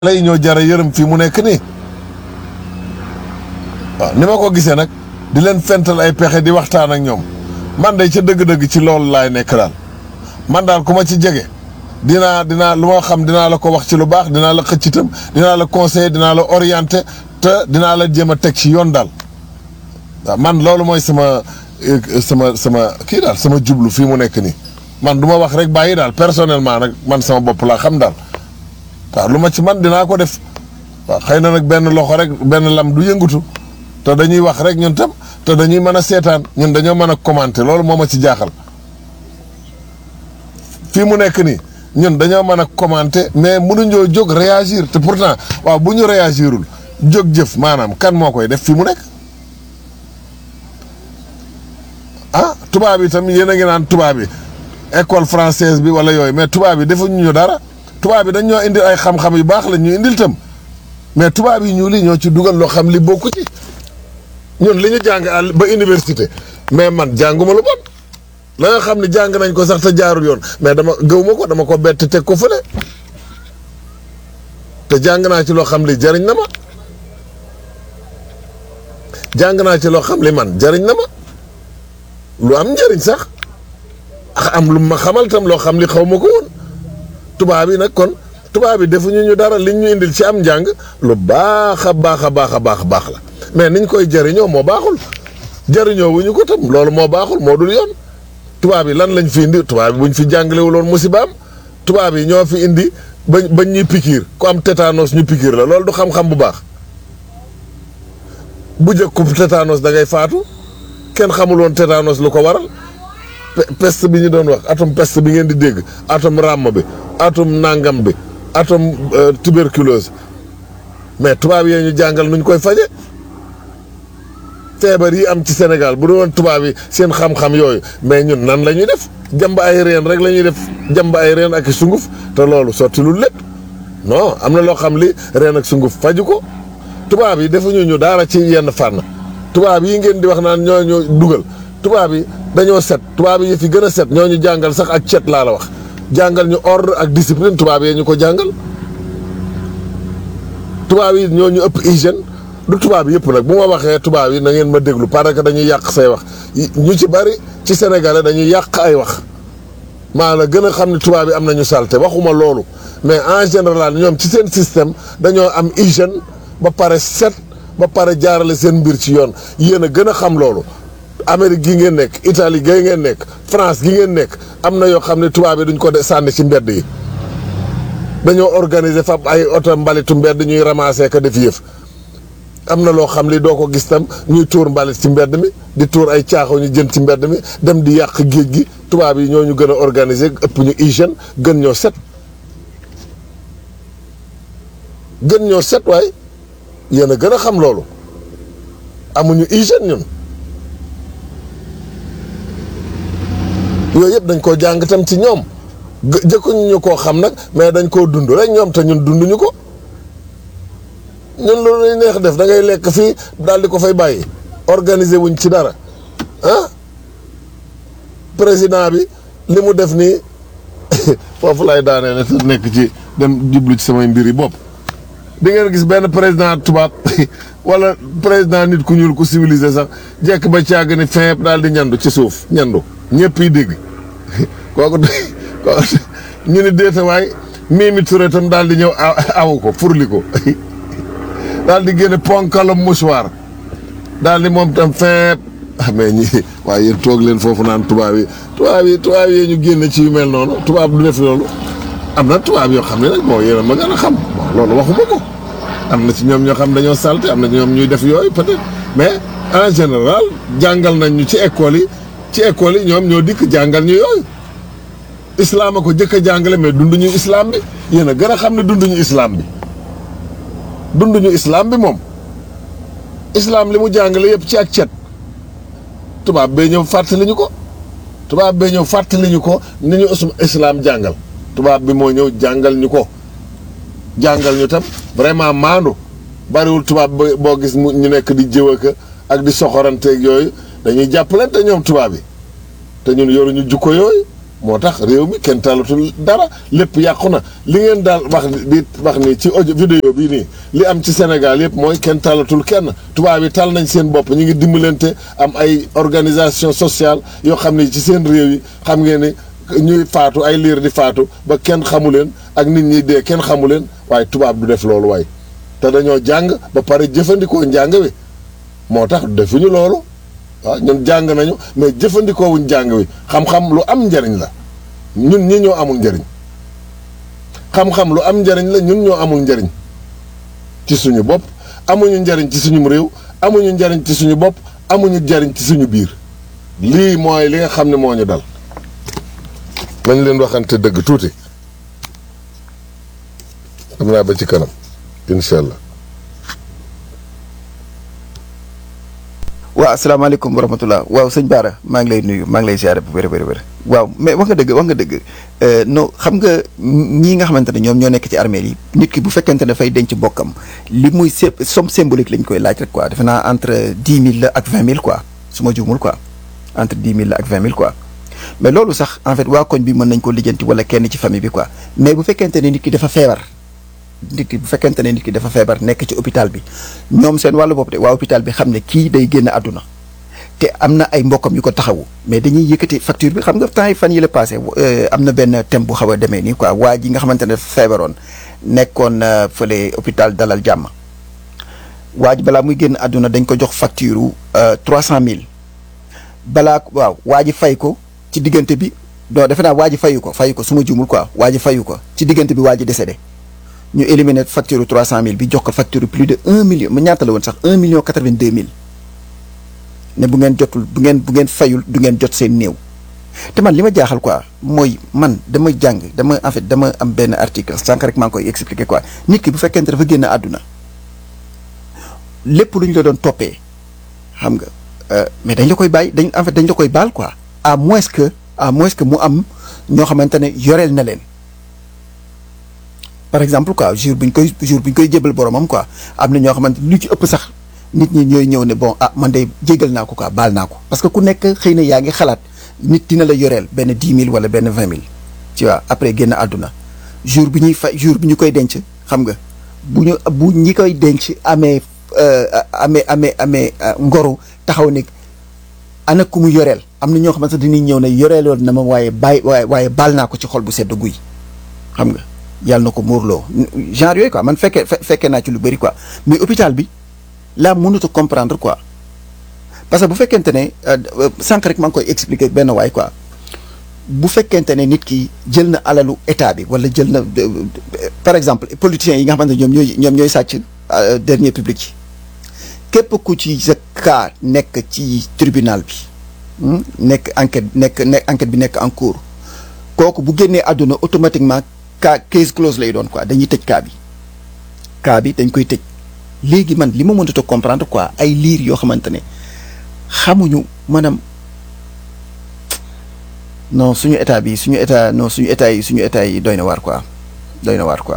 lay ñoo jara yërëm fii mu nekk nii waaw ni ma ko gisee nag di leen fental ay pexe di waxtaan ak ñoom man day ca dëgg-dëgg ci loolu laay nekk daal man daal ku ma ci jege dinaa dinaa lu ma xam dinaa la ko wax ci lu baax dinaa la xëcc itam dinaa la conseiller dinaa la orienter te dinaa la jéem a teg ci yoon daal waaw man loolu mooy sama sama sama kii daal sama jublu fii mu nekk nii man du ma wax rek bàyyi daal personnellement nag man sama bopp laa xam daal waaw lu ma ci man dinaa ko def waaw xëy na nag benn loxo rek benn lam du yëngatu te dañuy wax rek ñun tam te dañuy mën a seetaan ñun dañoo mën a commenter loolu moo ma ci jaaxal fii mu nekk nii ñun dañoo mën a commenter mais mënuñoo jóg réagir te pourtant waaw bu ñu réagirul jóg jëf maanaam kan moo koy def fii mu nekk ah tubaab yi tam yéen a ngi naan tubaab yi école française bi wala yooyu mais tubaab yi defuñu ñu dara tubaab yi dañ ñoo indil ay xam-xam yu baax la ñu indil tam mais tubaab yi ñu li ñoo ci dugal loo xam li bokku ci ñun li ñu jàng àll ba université mais man jànguma lu bon la nga xam ne jàng nañ ko sax te jaarul yoon mais dama gëw ma ko dama ko bett teg ko fële te jàng naa ci loo xam li jariñ na ma jàng naa ci loo xam li man jariñ na ma lu am njariñ sax am lu ma xamal tam loo xam li xaw ma ko woon tubaab yi nag kon tubaab yi defuñu ñu dara liñ ñu indil ci am njàng lu baax a baax a baax a baax a baax la mais niñ koy jëriñoo moo baaxul jëriñoo wuñu ko tam loolu moo baaxul moo dul yoon tubaab yi lan lañ fi indi tubaab yi buñ fi jàngalewuloon musibaam tubaab yi ñoo fi indi bañ bañ ñuy pikiir ku am tétanos ñu pikiir la loolu du xam-xam bu baax bu njëkk ku tétanos da ngay faatu kenn xamuloon tétanos lu ko waral peste bi ñu doon wax atom peste bi ngeen di dégg atom ràmm bi atom nangam bi atom tuberculose mais tubaab yee ñu jàngal nuñ koy faje feebar yi am ci Sénégal bu doon tubaab yi seen xam-xam yooyu mais ñun nan la ñuy def jàmb ay reen rek la ñuy def jàmb ay reen ak sunguf te loolu sotti lu lépp non am na loo xam li reen ak sunguf faju ko tubaab yi defuñu ñu dara ci yenn fànn tubaab yi ngeen di wax naan ñoo ñu dugal tubaab yi dañoo set tubaab yi fi gën a set ñoo ñu jàngal sax ak cet laa la wax jàngal ñu ordre ak discipline tubaab yee ñu ko jàngal tubaab yi ñoo ñu ëpp hygiène du tubaab yëpp nag bu ma waxee tubaab yi na ngeen ma déglu parce que dañuy yàq say wax ñu ci bari ci sénégalais dañuy yàq ay wax maa la gën a xam ne tubaab yi am nañu salte waxuma loolu mais en général ñoom ci seen système dañoo am hygiène ba pare set ba pare jaarale seen mbir ci yoon yéen a gën a xam loolu Amérique gi ngeen nekk Italie gi ngeen nekk France gi ngeen nekk am na yoo xam ne tubaab yi duñ ko de sànni ci mbedd yi dañoo organiser fab ay oto mbalitu mbedd ñuy ramasser ka def yëf am na loo xam li doo ko gis tam ñuy tuur mbalit ci mbedd mi di tuur ay caaxo ñu jën ci mbedd mi dem di yàq géej gi tubaab yi ñoo ñu gën a organiser ëpp ñu hygiène gën ñoo set gën ñoo set waaye yéen a gën a xam loolu amuñu hygiène ñun yooyu yëpp dañ koo jàng tam ci ñoom jëkkuñu ñu koo xam nag mais dañ koo dund rek ñoom te ñun dunduñu ko ñun loolu lañ neex def da ngay lekk fii daal di ko fay bàyyi organiser wuñ ci dara ah président bi li mu def nii foofu lay daanee ne te nekk ci dem jublu ci samay mbir yi bopp di ngeen gis benn président tubaab wala président nit ku ñuul ku civilisé sax jekk ba càgg ni fin daal di ñandu ci suuf ñandu ñëpp yi dégg kooku kooku ñu ni déetawaay Mimi Touré tam daal di ñëw awu ko furli ko daal di génne ponkalam mouchoir daal di moom tam fin ah mais ñi waaye yéen toog leen foofu naan tubaab yi tubaab yi tubaab yi ñu génne ci yu mel noonu tubaab du def loolu am na tubaab yoo xam ne nag bon yéen a ma gën a xam bon loolu waxuma ko am na ci ñoom ñoo xam dañoo salte am na ñoom ñuy def yooyu peut-être mais en général jàngal nañ ñu ci école yi ci école yi ñoom ñoo dikk jàngal ñu yooyu islam a ko jëkk a jàngale mais dunduñu islam bi yéen a gën a xam ne dunduñu islam bi dunduñu islam bi moom islam li mu jàngale yëpp ci ak cet tubaab bee ñëw fàttali ñu ko tubaab bee ñëw fàttali ñu ko ni ñu islam jàngal tubaab bi moo ñëw jàngal ñu ko jàngal ñu tam vraiment maandu bariwul tubaab boo gis mu ñu nekk di jëw ak di soxoranteeg yooyu dañuy jàppalante ñoom tubaab yi te ñun yoruñu jukko yooyu moo tax réew mi kenn talatul dara lépp yàqu na li ngeen daal wax di wax ni ci audio vidéo bii nii li am ci Sénégal yëpp mooy kenn talatul kenn tubaab yi tal nañ seen bopp ñu ngi dimbalante am ay organisation sociale yoo xam ne ci seen réew yi xam ngeen ni ñuy faatu ay liir di faatu ba kenn xamu leen ak nit ñi dee kenn xamu leen waaye tubaab du def loolu waaye te dañoo jàng ba pare jëfandikoo njàng wi moo tax defuñu loolu waaw ñun jàng nañu mais jëfandikoo wuñ jàng wi xam-xam lu am njariñ la ñun ñi ñoo amul njariñ xam-xam lu am njariñ la ñun ñoo amul njariñ ci suñu bopp amuñu njariñ ci suñu réew amuñu njariñ ci suñu bopp amuñu njariñ ci suñu biir lii mooy li nga xam ne moo ñu dal nañ leen waxante dëgg tuuti xam naa ba ci kanam incha allah waaw asalaamaaleykum wa rahmatulah waaw sëñ Baara maa ngi lay nuyu maa ngi lay ziare bu wér wér wér waaw mais wax nga dëgg wax nga dëgg non xam nga ñii nga xamante ne ñoom ñoo nekk ci armée yi nit ki bu fekkente ne dafay denc bokkam li muy sé somme symbolique lañ koy laaj rek quoi defe naa entre dix mille la ak vingt mille quoi su ma juumul quoi entre dix mille la ak vingt mille quoi. mais loolu sax en fait waa koñ bi mën nañ ko lijjanti wala kenn ci famille bi quoi mais bu fekkente ne nit ki dafa feebar. nit ki bu fekkente ne nit ki dafa feebar nekk ci hôpital bi ñoom seen wàllu bopp de waa hôpital bi xam ne kii day génn àdduna te am na ay mbokkam yu ko taxawu mais dañuy yëkkati facture bi xam nga temps yi fan yi la passé am na benn thème bu xaw a demee nii quoi waa ji nga xamante ne feebaroon nekkoon fële hôpital dalal jàmm waa ji balaa muy génn àdduna dañ ko jox facture trois cent mille balaa waaw waa ji fay ko ci diggante bi non defe naa waa ji fayu ko fayu ko su ma juumul quoi waa ji fayu ko ci diggante bi waa ji décédé ñu éliminer facture trois cent mille bi jox ko facture plus de un million mu ñaata la woon sax un million quatre vingt deux mille ne bu ngeen jotul bu ngeen bu ngeen fayul du ngeen jot seen néew. te man li ma jaaxal quoi mooy man dama jàng dama en fait dama am benn article sànq rek maa ngi koy expliquer quoi nit ki bu fekkente dafa génn àdduna lépp lu ñu la doon toppee xam nga mais dañ la koy bàyyi dañ en fait dañ la koy baal quoi à moins que à moins que mu am ñoo xamante ne yoreel na leen. par exemple quoi jour bu ñu koy jour bu ñu koy jébal boromam quoi am na ñoo xamante lu ci ëpp sax nit ñi ñooy ñëw ne bon ah man de jégal naa ko quoi baal naa ko parce que ku nekk xëy na yaa ngi xalaat nit dina la yoreel benn dix mille wala benn vingt mille tu vois après génn àdduna jour bi ñuy fay jour bi ñu koy denc xam nga bu ñu bu ñi koy denc amee amee amee amee ngoru taxaw ne ana ku mu yoreel am na ñoo xamante dañuy ñëw ne yoreeloon na ma waaye bàyyi waaye waaye baal naa ko ci xol bu sedd guy xam nga yàlla na ko muurloo genre yooyu quoi man fekkee fekkee naa ci lu bëri quoi mais hôpital bi laa mënut a comprendre quoi parce que bu fekkente ne sànq rek maa ngi koy expliquer benn waay quoi bu fekkente ne nit ki jël na alalu état bi wala jël na par exemple politiciens yi nga xamante ne ñoom ñooy ñoom ñooy sàcc dernier public yi képp ku ci sa cas nekk ci tribunal bi nekk enquête nekk nekk enquête bi nekk en cours kooku bu génnee àdduna automatiquement cas case close lay doon quoi dañuy tëj cas bi cas bi dañ koy tëj léegi man li ma mënut a comprendre quoi ay liir yoo xamante ne xamuñu maanaam non suñu état bi suñu état non suñu état yi suñu état yi doy na waar quoi doy na waar quoi.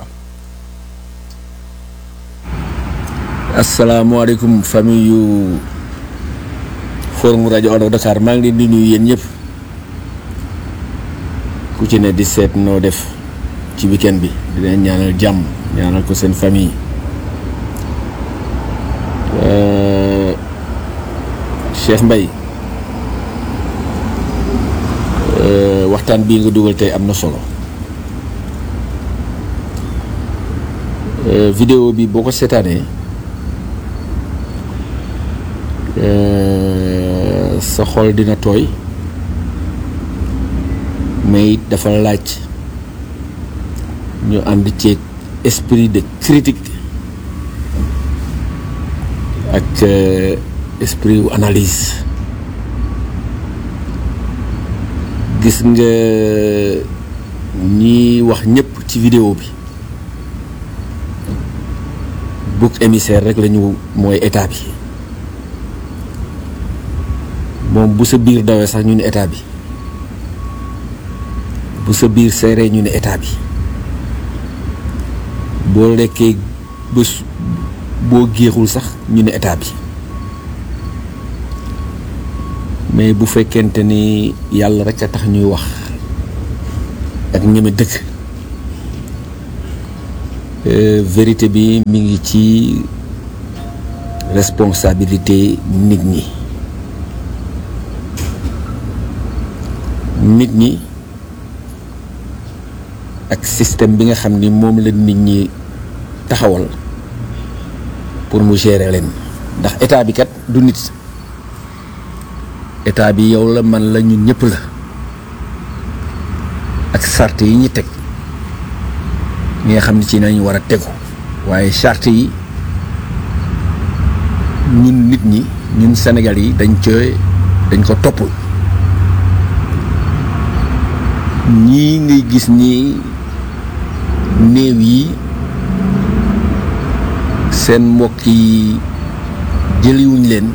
asalaamaaleykum famille yu forum rajo Allo Dakar maa ngi leen di nuyu yéen ñëpp ku ci ne di seet noo def. ci weekend bi di leen ñaanal jàmm ñaanal ko seen famille Cheikh Mbaye waxtaan bii nga dugal tey am na solo vidéo bi boo ko seetaanee sa xol dina tooy mais it dafa laaj ñu ànd ceeg esprit de critique ak esprit wu analyse gis nga ñi wax ñëpp ci vidéo bi bouc émissaire rek lañu mooy état bi moom bu sa biir dawee sax ñu ne état bi bu sa biir seeree ñu ne état bi boo lekkee bés boo géexul sax ñu ne état bi mais bu fekkente ni yàlla rek a tax ñuy wax ak ñeme dëkk vérité bi mi ngi ci responsabilité nit ñi nit ñi ak système bi nga xam ni moom la nit ñi taxawal pour mu gérer leen ndax état bi kat du nit état bi yow la man la ñun ñëpp la ak sart yi ñi teg ñi nga xam ne ci nañu war a tegu waaye charte yi ñun nit ñi ñun Sénégal yi dañ cooy dañ ko toppul ñii ngay gis nii néew yi seen mbokk yi jëliwuñ leen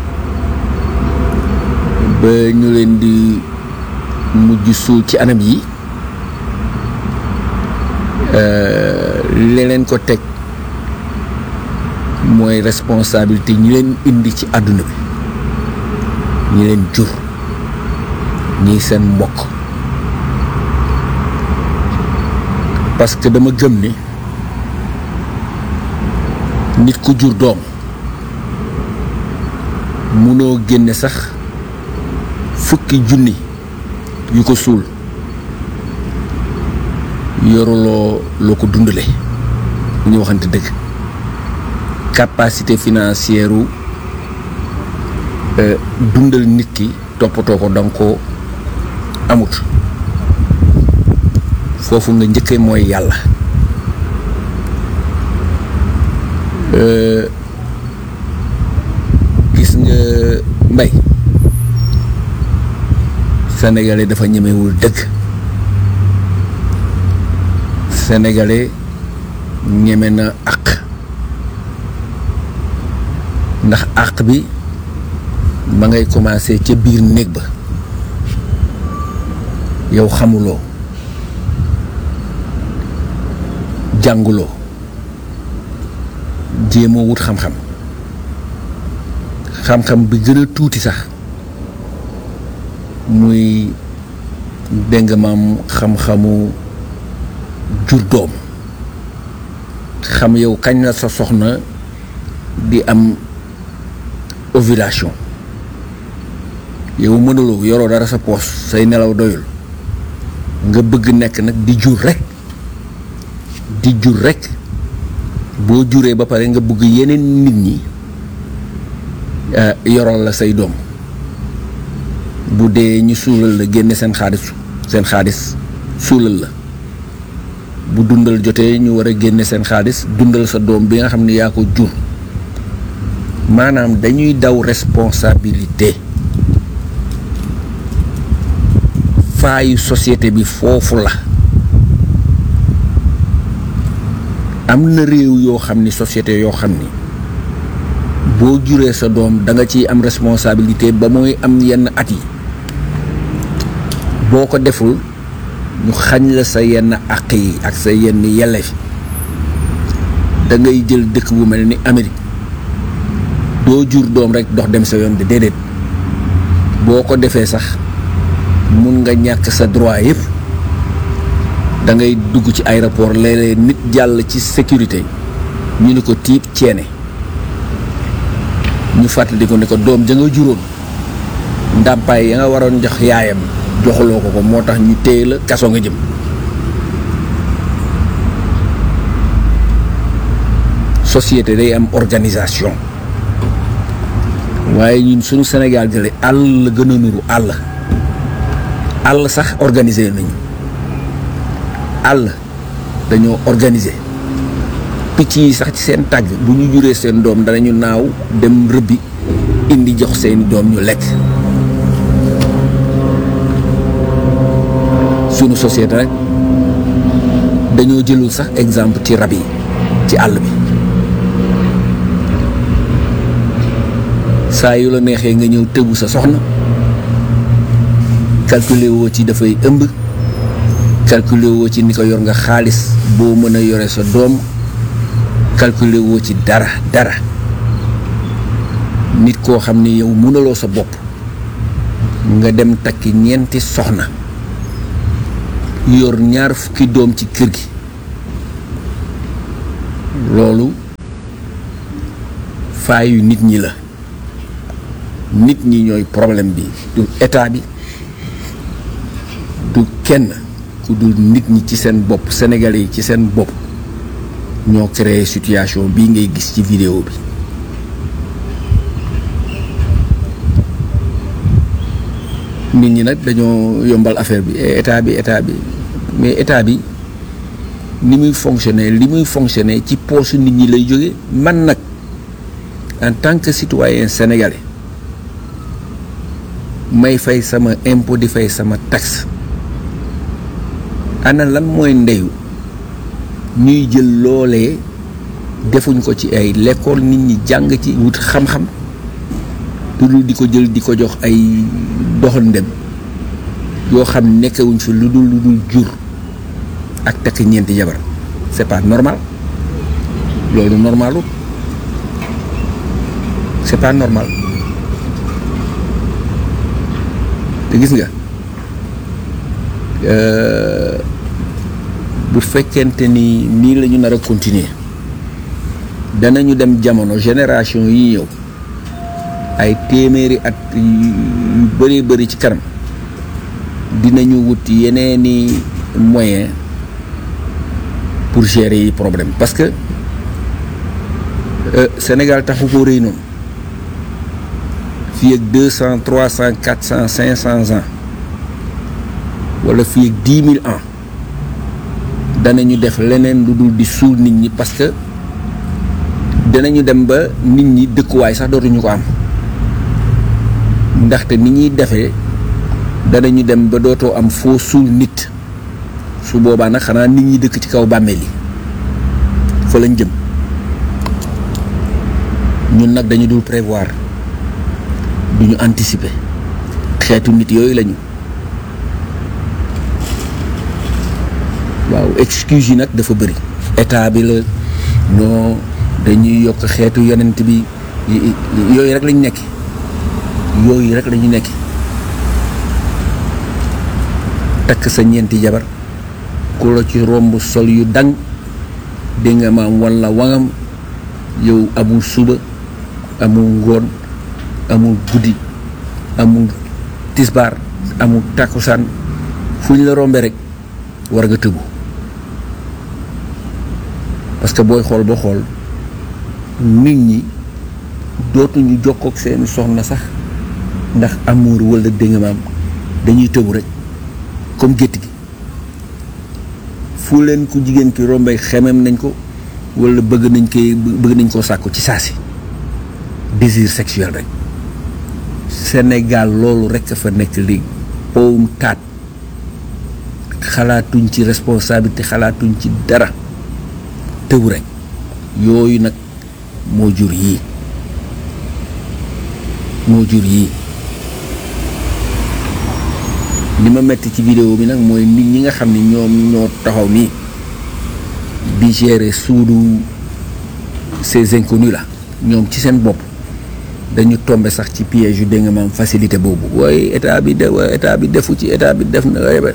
ba ñu leen di mujj suul ci anam yi leneen ko teg mooy responsabilité ñi leen indi ci àdduna bi ñi leen jur ñii seen mbokk parce que dama gëm ni nit ku jur doom munoo génne sax fukki junni yu ko suul yoruloo loo ko dundale bu ñu waxante dëgg capacité financière u dundal nit ki toppatoo ko danga ko amut foofu nga njëkkee mooy yàlla gis nga mbay sénégalais dafa ñemewul dëgg sénégalais ñeme na àq ndax àq bi ma ngay commencé ca biir néeg ba yow xamuloo jànguloo jéemoo wut xam-xam xam-xam bi gën a tuuti sax muy dégg maam xam-xamu jur doom xam yow kañ la sa soxna di am ovulation yow mënuloo yoroo dara sa poos say nelaw doyul nga bëgg nekk nag di jur rek di jur rek boo juree ba pare nga bëgg yeneen nit ñi yoral la say doom bu dee ñu suulal la génne seen xaalis seen xaalis suulal la bu dundal jotee ñu war a génne seen xaalis dundal sa doom bi nga xam ne yaa ko jur maanaam dañuy daw responsabilité faayu société bi foofu la am na réew yoo xam ni société yoo xam ni boo juree sa doom da nga ciy am responsabilité ba mooy am yenn at yi boo ko deful ñu xañ la sa yenn àq yi ak sa yenn yelleef da ngay jël dëkk bu mel ni Amérique doo jur doom rek dox dem sa yoon de déedéet boo ko defee sax mun nga ñàkk sa droit yëpp da ngay dugg ci aéroport léeg-léeg nit jàll ci sécurité ñu ni ko tiib ceene ñu fàttali ko ne ko doom ja nga juróon ndàmpaay ya nga waroon jox yaayam joxuloo ko ko moo tax ñu téye la kaso nga jëm société day am organisation waaye ñun suñu Sénégal gële àll la gën a nuru àll àll sax organisé nañu àll dañoo organisé picc yi sax ci seen tàgg bu ñu juree seen doom danañu naaw dem rëbbi indi jox seeni doom ñu lekk sunu société rek dañoo jëlul sax exemple ci rab yi ci àll bi saa yu la neexee nga ñëw tëbu sa soxna calculer woo ci dafay ëmb calculer woo ci ni ko yor nga xaalis boo mën a yore sa doom calculer woo ci dara dara nit koo xam ni yow mënaloo sa bopp nga dem takki ñeenti soxna yor ñaar fukki doom ci kër gi loolu faayu nit ñi la nit ñi ñooy problème bi du état bi du kenn ku dul nit ñi ci seen bopp sénégalais yi ci seen bopp ñoo créé situation bii ngay gis ci vidéo bi nit ñi nag dañoo yombal affaire bi état bi état bi mais état bi ni muy fonctionner li muy fonctionner ci poosu nit ñi lay jóge man nag en tant que citoyen sénégalais may fay sama impôt di fay sama taxe ana lan mooy ndeyu ñuy jël loolee defuñ ko ci ay lekkool nit ñi jàng ci wut xam-xam lu dul di ko jël di ko jox ay doxandem yoo xam nekkewuñ fi lu dul lu dul jur ak takk ñeenti jabar c'est pas normal loolu normalu c'est pas normal te gis nga bu fekkente ni nii la ñu nar a continuer danañu dem jamono génération yi ñëw ay téeméeri at yu bëree bëri ci kanam dinañu wut yeneeni moyen pour gérer yi problème parce que Sénégal taxu ko rëy noonu fii ak deux cent trois cent quatre cent cinq cent ans wala fii ak dix mille ans danañu def leneen lu dul di suul nit ñi parce que danañu dem ba nit ñi dëkkuwaay sax dootuñu ko am ndaxte ni ñuy defee danañu dem ba dootoo am foo suul nit su boobaa nag xanaa nit ñi dëkk ci kaw bàmmeel yi fa lañ jëm ñun nag dañu dul prévoir duñu anticiper xeetu nit yooyu lañu waaw excuse yi nag dafa bëri état bi la non dañuy yokk xeetu yonent bi yooyu rek lañu nekk yooyu rek lañu nekk takk sa ñeenti jabar ku la ci romb sol yu dang dégg nga maam walla wangam yow amul suba amul ngoon amul guddi amul tisbaar amul takkusaan fu ñu la rombe rek war nga tëbu parce que booy xool ba xool nit ñi dootuñu jokkook seeni soxna sax ndax amour walla dégg nga maam dañuy tëbu rek comme gétt gi fu leen ku jigéen ki rombee xemem nañ ko walla bëgg nañ koy bëgg nañ koo sàkku ci saasi désir sexuel rek Sénégal loolu rek fa nekk léegi powum taat xalaatuñ ci responsabilité xalaatuñ ci dara tëbu rek yooyu nag moo jur yii moo jur yii li ma metti ci vidéo bi nag mooy nit ñi nga xam ni ñoom ñoo taxaw nii di gérer suudu ces inconnus là ñoom ci seen bopp dañu tombe sax ci piège yu dégg nga maam facilité boobu waaye état bi de waaye état bi defu ci état bi def na yebe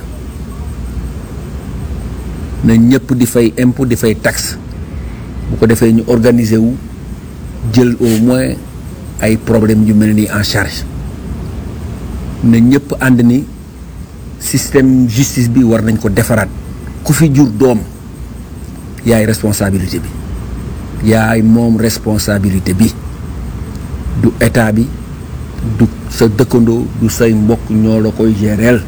na ñëpp di fay impôt di fay taxe bu ko defee ñu organiser wu jël au moins ay problème yu mel nii en charge na ñëpp ànd ni système justice bi war nañ ko defaraat ku fi jur doom yaay responsabilité bi yaay moom responsabilité bi du état bi du sa dëkkandoo du say mbokk ñoo la koy géreel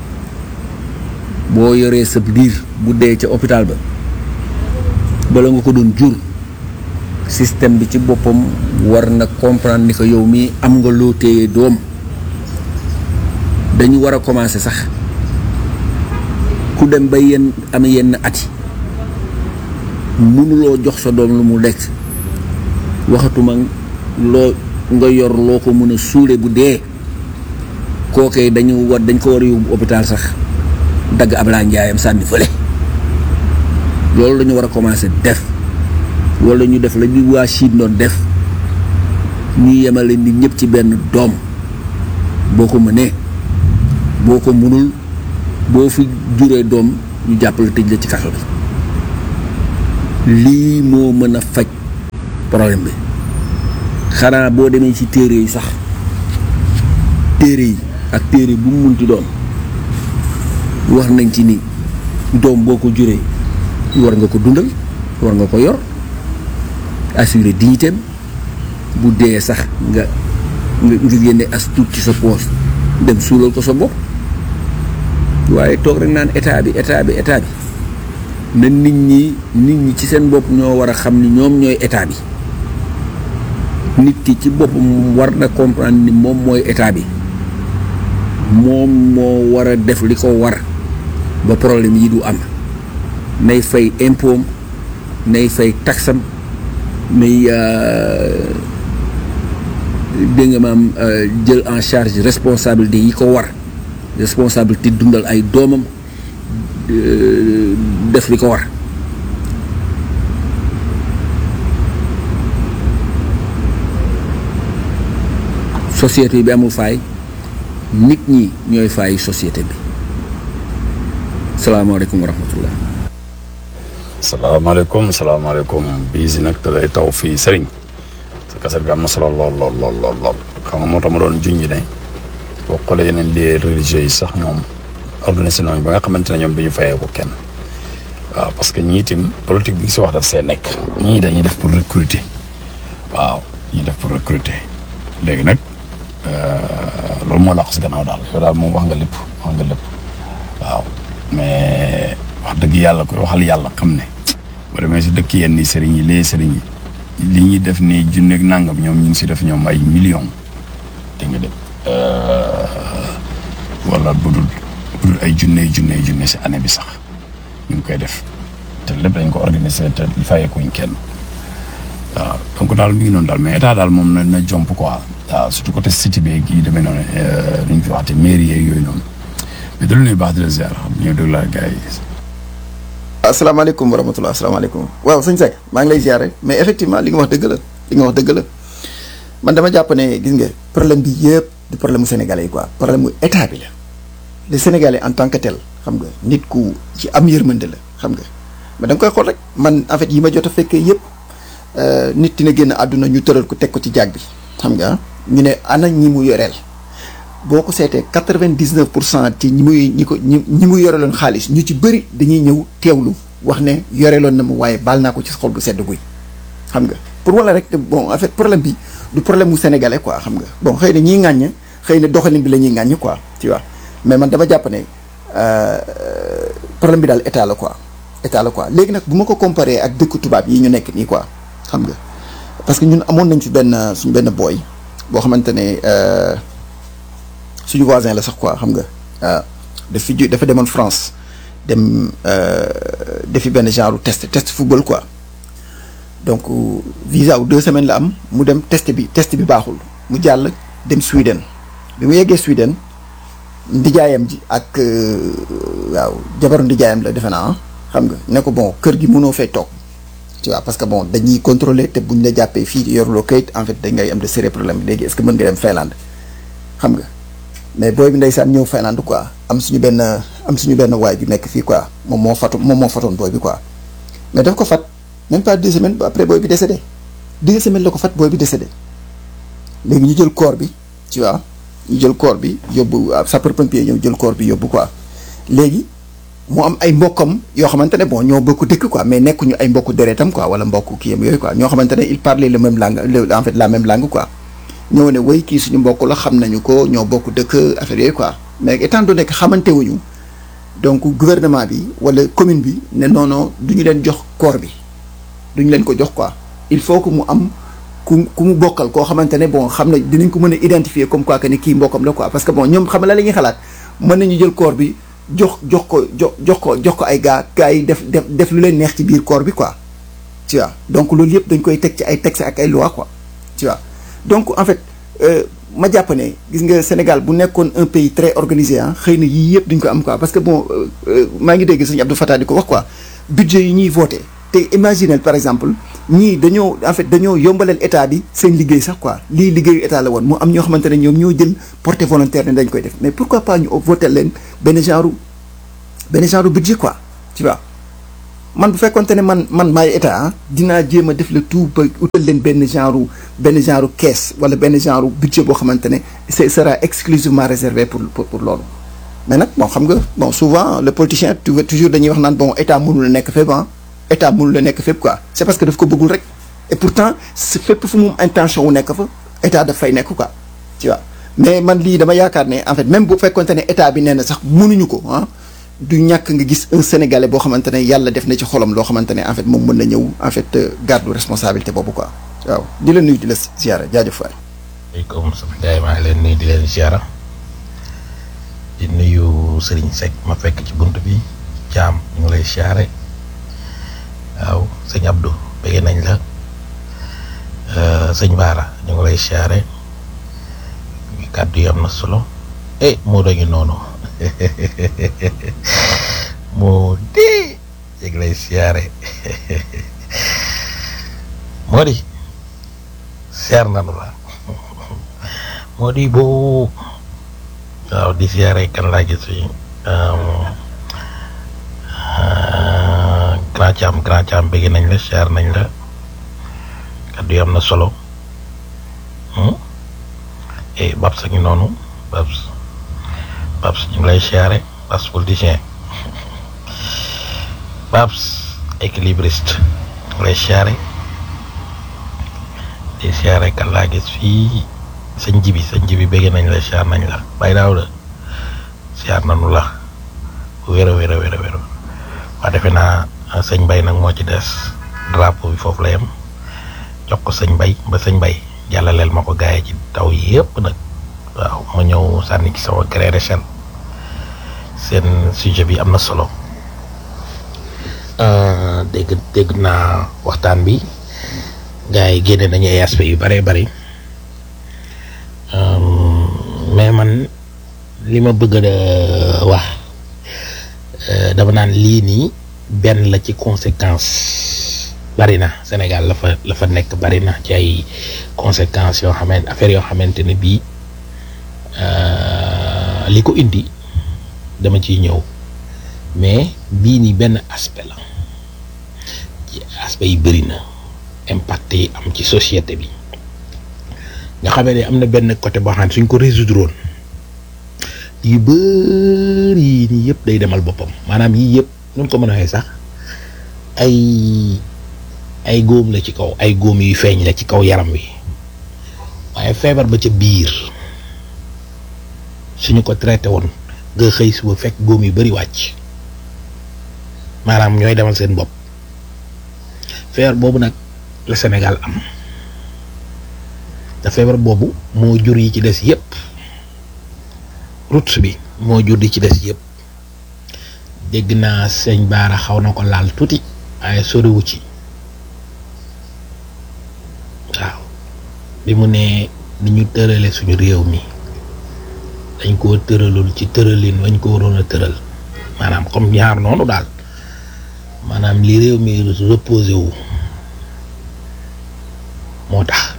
boo yoree sa liir bu dee ca hôpital ba bala nga ko doon jur système bi ci boppam war na comprendre ni ko yow mii am nga loo téye doom dañu war a commencer sax ku dem ba yenn am yenn ati mënuloo jox sa doom lu mu lekk waxatuma loo nga yor loo ko mën a suule bu dee kookee dañu war dañ ko war a yóbbu hôpital sax dagg ab laa njaayam sànni fële loolu la ñu war a commencer def wala ñu def la ñu waa Chine doon def ñu yemale nit ñëpp ci benn doom boo ko mënee boo ko mënul boo fi juree doom ñu jàppale tëj la ci kaso bi lii moo mën a faj problème bi xanaa boo demee ci téere yi sax téere yi ak téere bu mu munti doon wax nañ ci ni doom boo ko juree war nga ko dundal war nga ko yor assurer dignitéem bu dee sax nga nga nga génne as tuut ci sa poos dem suulal ko sa bopp waaye toog rek naan état bi état bi état bi na nit ñi nit ñi ci seen bopp ñoo war a xam ni ñoom ñooy état bi nit ki ci boppam war na comprendre ni moom mooy état bi moom moo war a def li ko war ba problème yi du am nay fay impôt nay fay taxam nay dégg nga maam jël en charge responsabilité yi ko war responsabilité dundal ay doomam def li ko war société bi amul faay nit ñi ñooy faay société bi salaamaaleykum wa rahmatullah salaamaaleykum salaamaaleykum bii si nag da lay taw fii sëriñ sa kaset bi am na solo lool lool lool lool lool xam nga moo tax ma doon junj ne boo xoolee yeneen lieux religieux yi sax ñoom organisé nañu ba nga xamante ne ñoom du ñu fayee ko kenn waaw parce que ñii itam politique bi si wax daf see nekk ñii dañuy def pour recruter waaw ñuy def pour recruter léegi nag loolu moo laq si gannaaw daal yow daal moom wax nga lépp wax nga lépp waaw mais wax dëgg yàlla koy waxal yàlla xam ne boo demee si dëkk yenn sëriñ yi lee sëriñ yi li ñuy def nii junneeg nangam ñoom ñu ngi si def ñoom ay millions te nga dem wala bu dul bu dul ay junne junne junne si année bi sax ñu ngi koy def te lépp dañ ko organiser te fayeekuñ kenn waaw donc daal mi ngi noonu daal mais état daal moom na na jomp quoi waaw surtout côté cité beeg yi demee noonu nu ñu fi waxte mairie yeeg yooyu noonu mais da lu nuy baax di la ziar xam ñëw déglu la gars yi asalaamaaleykum wa rahmatulah asalaamaaleykum waaw sëñ Seck maa ngi lay ziare mais effectivement li nga wax dëgg la li nga wax dëgg la man dama jàpp ne gis nga problème bi yëpp du problème mu sénégalais yi quoi problème mu état bi la le sénégalais en tant que tel xam nga nit ku ci am yërmande la xam nga mais da nga koy xool rek man en fait yi ma jot a fekkee yëpp nit dina génn àdduna ñu tëral ko teg ko ci jaag bi xam nga ñu ne ana ñi mu yoreel boo ko seetee quatre-vingt-dix-neuf pour cent ci ñi muy ñi ko ñi ñi mu yoreloon xaalis ñu ci bëri dañuy ñëw teewlu wax ne yoreloon na mu waaye baal naa ko ci xol bu sedd guy xam nga pour wala rek bon en fait problème bi du problème mu sénégalais quoi xam nga bon xëy na ñiy ŋàññ xëy na doxalin bi la ñuy ŋàññ quoi tu vois mais man dama jàpp ne problème bi daal état la quoi état la quoi léegi nag bu ma ko comparé ak dëkk tubaab yi ñu nekk nii quoi xam nga parce que ñun amoon nañ ci benn suñ benn booy boo xamante ne suñu voisin la sax quoi xam nga daf fi dafa demoon France dem defi benn genre test test football quoi donc visa wu deux semaines la am mu dem test bi test bi baaxul mu jàll dem Sweden bi mu yeggee Sweden ndijaayam ji ak waaw jabaru ndijaayam la defe naa xam nga ne ko bon kër gi mënoo fay toog tu vois parce que bon dañuy contrôler te buñ la jàppee fii yoruloo kayit en fait dañ ngay am de sérieux problème léegi est-ce que mën nga dem Finlande xam nga mais booy bi ndeysaan ñëw Finlande quoi am suñu benn am suñu benn waay bi nekk fii quoi moom moo fatu moom moo fatoon booy bi quoi mais daf ko fat même pas deux semaines ba après booy bi décédé deux semaines la ko fat booy bi décédé léegi ñu jël corps bi tu vois ñu jël corps bi yóbbu sapeur pompier ñëw jël corps bi yóbbu quoi léegi mu am ay mbokkam yoo xamante ne bon ñoo bokk dëkk quoi mais nekkuñu ay mbokku deretam quoi wala mbokku kiyam yooyu quoi ñoo xamante ne il parlait le même langue en fait la même langue quoi ñëw ne way kii suñu mbokk la xam nañu ko ñoo bokk dëkk affaire yooyu quoi mais étant donné que xamante wuñu donc gouvernement bi wala commune bi ne non non du ñu leen jox corps bi du ñu leen ko jox quoi il faut que mu am ku ku mu bokkal koo xamante ne bon xam na dinañ ko mën a identifier comme quoi que ne kii mbokkam la quoi parce que bon ñoom xam la la ñuy xalaat mën nañu jël corps bi jox jox ko jox jox ko jox ko ay gars gars yi def def def lu leen neex ci biir corps bi quoi tu vois donc loolu yëpp dañ koy teg ci ay textes ak ay lois quoi tu vois donc en fait ma jàpp ne gis nga Sénégal bu nekkoon un pays très organisé ah xëy na yii yëpp duñ ko am quoi parce que bon maa ngi dégg sëñ Abdou Fatah di ko wax quoi budget yi ñuy voté te imaginez par exemple ñii dañoo en fait dañoo yombalal état bi seen liggéey sax quoi lii liggéeyu état la woon mu am ñoo xamante ne ñoom ñoo jël porté volontaire ne dañ koy def mais pourquoi pas ñu voté leen benn genre benn genre budget quoi tu vois man bu fekkonte ne man man maay état ah dinaa jéem a def le tout ba utal leen benn genre benn genre caisse wala benn genre budget boo xamante ne ce sera exclusivement réservé pour pour pour loolu mais nag bon xam nga bon souvent le politicien tu vois toujours dañuy wax naan bon état mënul la nekk fépp ah état mënul la nekk fépp quoi c'est parce que daf ko bëggul rek et pourtant c'est fépp fu mu intention wu nekk fa état daf fay nekk quoi tu vois mais man lii dama yaakaar ne en fait même bu fekkonte ne état bi nee na sax mënuñu ko ah du ñàkk nga gis un sénégalais boo xamante ne yàlla def na ci xolam loo xamante ne en fait moom mën na ñëw en fait garde responsabilité boobu quoi waaw di la nuyu di la ziara jaajëf waay. maaleykum sama gars yi maa ngi leen nuyu di leen ziara di nuyu Serigne Seck ma fekk ci bunt bi jaam ñu ngi lay ziare waaw sëñ Abdou bëgg nañ la sëñ Baara ñu ngi lay ziare kàddu yi am na solo eh moo doon noonu moo dee yëg lay ziare moo di seer nanu la moo di boo waaw di ziare kan laa gis fi grand Thiam grand Thiam bëgg nañ la ziar nañ la kaddu yi am na solo eh Babs a ngi noonu Babs Babs ñu ngi lay ziare Babs politicien Babs équilibriste ñu ngi lay ziare di ziare kan laa gis fii sëñ jibi sëñ jibi bëgg nañ la ziar nañ la bàyyi daaw la ziar nañu la wér a wér a wér a wér waa defe naa sëñ bay nag moo ci des drapeau bi foofu la yem jox ko sëñ bay ba sëñ bay jàllaleel ma ko gaay ci taw yëpp nag waaw ma ñëw sànni ci sama gré d'échelle seen sujet bi am na solo dégg dégg naa waxtaan bi gars yi génne nañu ay aspects yu bëree bëri mais man li ma bëgg a wax dama naan lii nii benn la ci conséquence bari na Sénégal la fa la fa nekk bari na ci ay conséquences yoo xamante affaire yoo xamante ne bii li ko indi dama ciy ñëw mais bii nii benn aspect la ci aspect yi bëri na impact yi am ci société bi nga xamee ne am na benn côté boo xam ne suñ ko résoudre woon yu bëri yi nii yëpp day demal boppam maanaam yii yëpp nu mu ko mën a waxee sax ay ay góom la ci kaw ay góom yu feeñ la ci kaw yaram wi waaye feebar ba ca biir suñu ko traité woon nga xëy suba fekk góom yu bëri wàcc maanaam ñooy demal seen bopp feebar boobu nag la Sénégal am te feebar boobu moo jur yi ci des yëpp route bi moo jur di ci des yëpp dégg naa sëñ Baara xaw na ko laal tuuti waaye soriwu ci waaw bi mu ne ni ñu tërale suñu réew mi dañ koo tëralul ci tëralin wañ ko waroon a tëral maanaam comme ñaar noonu daal maanaam li réew mi reposé wu moo tax